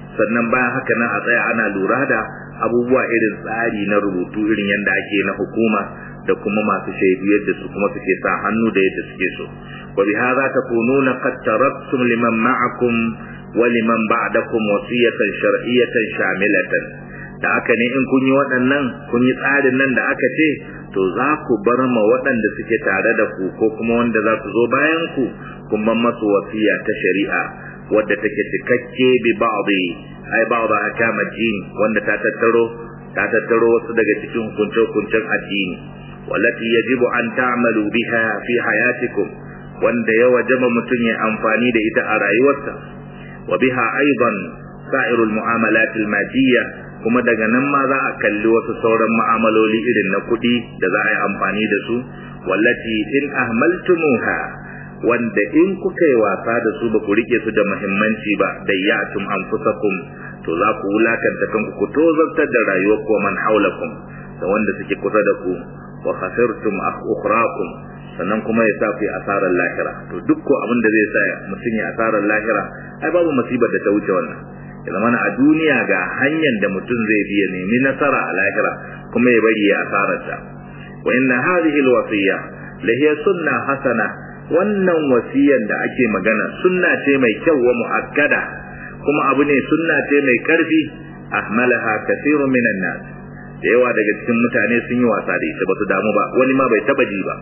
sannan bayan haka nan a tsaya ana lura da abubuwa irin tsari na rubutu irin yadda ake na hukuma da kuma masu shaidu yadda su kuma suke sa hannu da yadda suke so wa bi hadha takununa qad taraktum liman ma'akum wa liman ba'dakum wasiyatan shar'iyatan shamilatan da haka ne in kun yi waɗannan kun yi tsarin nan da aka ce to za ku bar ma waɗanda suke tare da ku ko kuma wanda za su zo bayan ku kun ban masu wasiya ta shari'a wadda take cikakke bi ba'dhi ai ba'dha ahkam ad-din wanda ta tattaro ta tattaro wasu daga cikin hukunce-hukuncen addini wallati yajibu an ta'malu biha fi hayatikum wanda ya wajaba mutum ya amfani da ita a rayuwarsa wa biha aidan sa'irul mu'amalat al-madiyya kuma daga nan ma za a kalli wasu sauran mu'amaloli irin na kuɗi da za a yi amfani da su wallati in ahmaltumuha wanda in kuka yi wasa da su ba ku rike su da muhimmanci ba da yatum anfusakum to za ku wulakanta kanku ku tozartar da rayuwar ku man haulakum da wanda suke kusa da ku wa khasirtum ukhrakum sannan kuma ya sa ku asarar lahira to duk ko abin da zai sa mutum ya asarar lahira ai babu musibar da ta wuce wannan ya zama a duniya ga hanyar da mutum zai biya nemi nasara a lahira kuma ya bari ya asarar ta wa inna hadhihi alwasiya la hiya sunna hasana wannan wasiyan da ake magana sunna ce mai kyau wa muakkada kuma abu ne sunna ce mai karfi ahmalaha kathirun minan nas da yawa daga cikin mutane sun yi wasa da ita ba su damu ba wani ma bai taba ji ba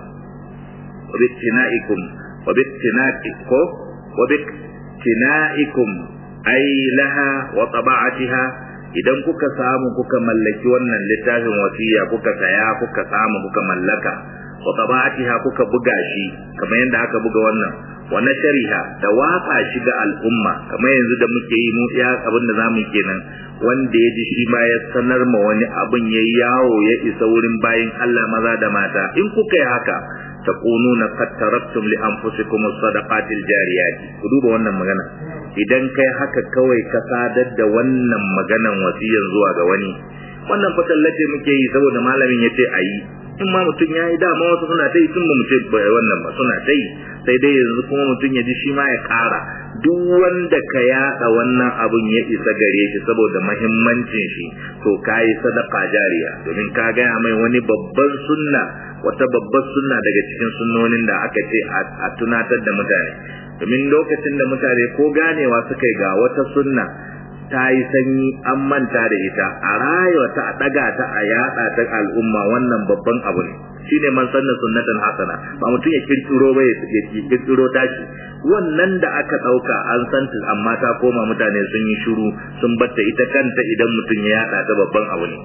wa bittinaikum wa bittinaikum wa bittinaikum ai laha wa taba'atiha idan kuka samu kuka mallaki wannan littafin wasiya kuka saya kuka samu kuka mallaka wa taba'atiha kuka buga shi kamar yadda aka buga wannan wa nashariha da watsa shi ga al'umma kamar yanzu da muke yi mu ya abin da zamu kenan wanda ya ji shi ma ya sanar ma wani abin ya yawo ya isa wurin bayin Allah maza da mata in kuka yi haka takununa qad taraktum li anfusikum as-sadaqati al-jariyat ku duba wannan magana idan kai haka kawai ka sadar da wannan maganan wasiyan zuwa ga wani wannan fatallace muke yi saboda malamin yace ayi in ma mutum ya yi dama wasu suna ta yi tun ba mu ce wannan ba suna ta yi sai dai yanzu kuma mutum ya ji shi ma ya ƙara duk wanda ka yaɗa wannan abun ya isa gare shi saboda mahimmancin shi to ka yi sadaka jariya domin ka gaya mai wani babban sunna wata babbar sunna daga cikin sunnonin da aka ce a tunatar da mutane domin lokacin da mutane ko ganewa suka yi ga wata sunna ta yi sanyi an manta da ita a rayuwa ta a daga ta a yada ta al'umma wannan babban abu ne shine man sanna sunnatan hasana ba mutum ya kirkiro ba ya kirkiro tashi wannan da aka dauka an santa amma ta koma mutane sun yi shiru sun batta ita kanta idan mutum ya yada ta babban abu ne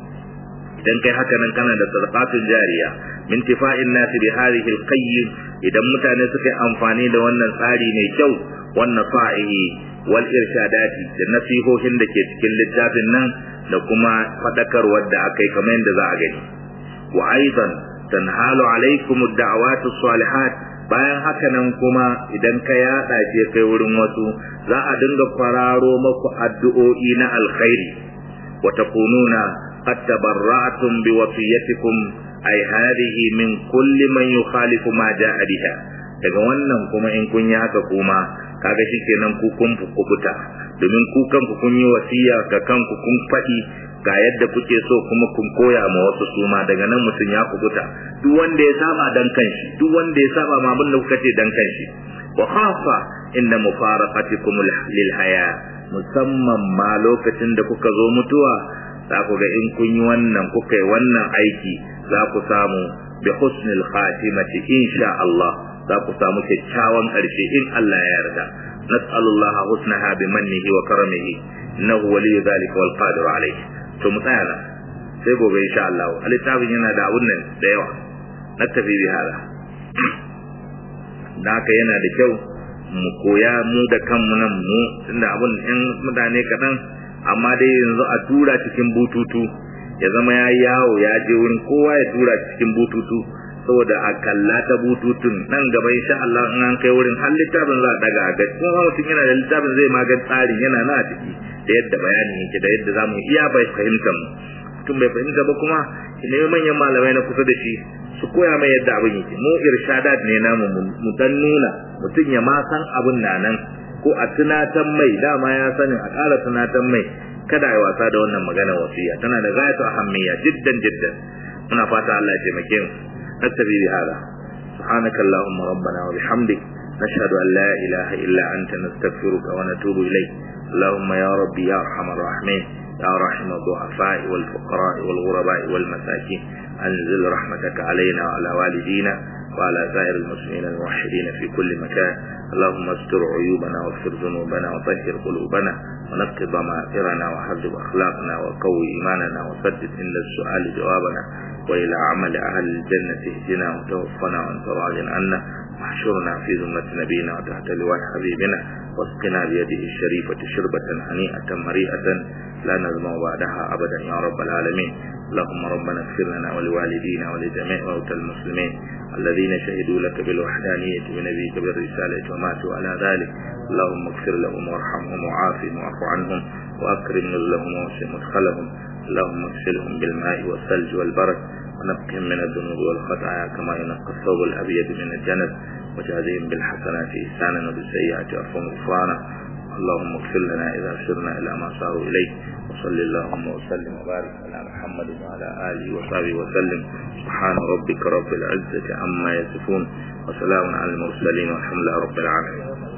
idan kai haka nan kana da sadaqatun jariya min tifa'in nasi bi hadhihi al-qayyim idan mutane suka yi amfani da wannan tsari mai kyau wannan fa'ihi wal irshadati da nasihohin da ke cikin littafin nan da kuma fadakarwar da aka yi kamar yadda za a gani wa aidan tanhalu alaikum ad-da'awatu salihat bayan haka nan kuma idan ka yada shi kai wurin wasu za a dinga kwararo maku addu'o'i na alkhairi wa takununa qad tabarra'tum bi wasiyatikum ay hadhihi min kulli man yukhalifu ma ja'a biha daga wannan kuma in kun yi haka kuma kaga shikenan ku kun kubuta domin ku kanku kun yi wasiya ga kanku kun faɗi ga yadda kuke so kuma kun koya ma wasu suma daga nan mutum ya kubuta duk wanda ya saba dan kanshi duk wanda ya saba ma abin da kuka ce dan kanshi wa khafa inda mufaraqatikum lil haya musamman ma lokacin da kuka zo mutuwa za ku ga in kun yi wannan kuka yi wannan aiki za ku samu bi husnil khatimati insha Allah za ku samu kyakkyawan ƙarshe in Allah ya yarda nas'alullaha husnaha bi mannihi wa karamihi innahu waliyyu dhalika wal qadir alayh to mu tsaya nan sai gobe insha Allah littafin yana da abun nan da yawa na tafi bi hala da haka yana da kyau mu koya mu da kanmu nan mu tunda abun in mutane kaɗan amma dai yanzu a tura cikin bututu ya zama ya yawo ya je wurin kowa ya tura cikin bututu saboda a kalla ta bututun nan gaba insha Allah in an kai wurin har littafin za a daga ga kuma mutum yana da littafin zai magan tsarin yana na a ciki da yadda bayanin yake da yadda zamu iya bai fahimta mu mutum bai fahimta ba kuma ne manyan malamai na kusa da shi su koya mai yadda abin yake mu irshadat ne namu mu dan nuna mutum ya ma san abin na nan ko a tunatan mai dama ya sani a ƙara tunatan mai kada a yi wasa da wannan magana wasiya tana da gayatu ahammiya jiddan jiddan muna fata Allah ya taimake mu nastabi bi hada subhanaka allahumma rabbana wa bihamdik nashhadu an la ilaha illa anta nastaghfiruka wa natubu ilayk اللهم يا ربي يا ارحم الراحمين يا راحم الضعفاء والفقراء والغرباء والمساكين انزل رحمتك علينا وعلى والدينا وعلى سائر المسلمين الموحدين في كل مكان اللهم استر عيوبنا واغفر ذنوبنا وطهر قلوبنا ونقض ضمائرنا وحذب اخلاقنا وقوي ايماننا وسدد عند السؤال جوابنا والى عمل اهل الجنه اهدنا وتوفنا وانت راض عنا واحشرنا في ذمة نبينا وتحت لواء حبيبنا واسقنا بيده الشريفة شربة هنيئة مريئة لا نزمع بعدها أبدا يا رب العالمين اللهم ربنا اغفر لنا ولوالدينا ولجميع موتى المسلمين الذين شهدوا لك بالوحدانية ونبيك بالرسالة وماتوا على ذلك اللهم اغفر لهم وارحمهم وعافهم واعف عنهم وأكرم نزلهم ووسع مدخلهم اللهم اغسلهم بالماء والثلج والبرد ونقهم من الذنوب والخطايا كما ينقى الثوب الأبيض من الجنس وجازهم بالحسنات إحسانا وبالسيئات عفوا غفرانا اللهم اغفر لنا إذا سرنا إلى ما صاروا إليه وصل اللهم وسلم وبارك على محمد وعلى آله وصحبه وسلم سبحان ربك رب العزة عما يصفون وسلام على المرسلين والحمد لله رب العالمين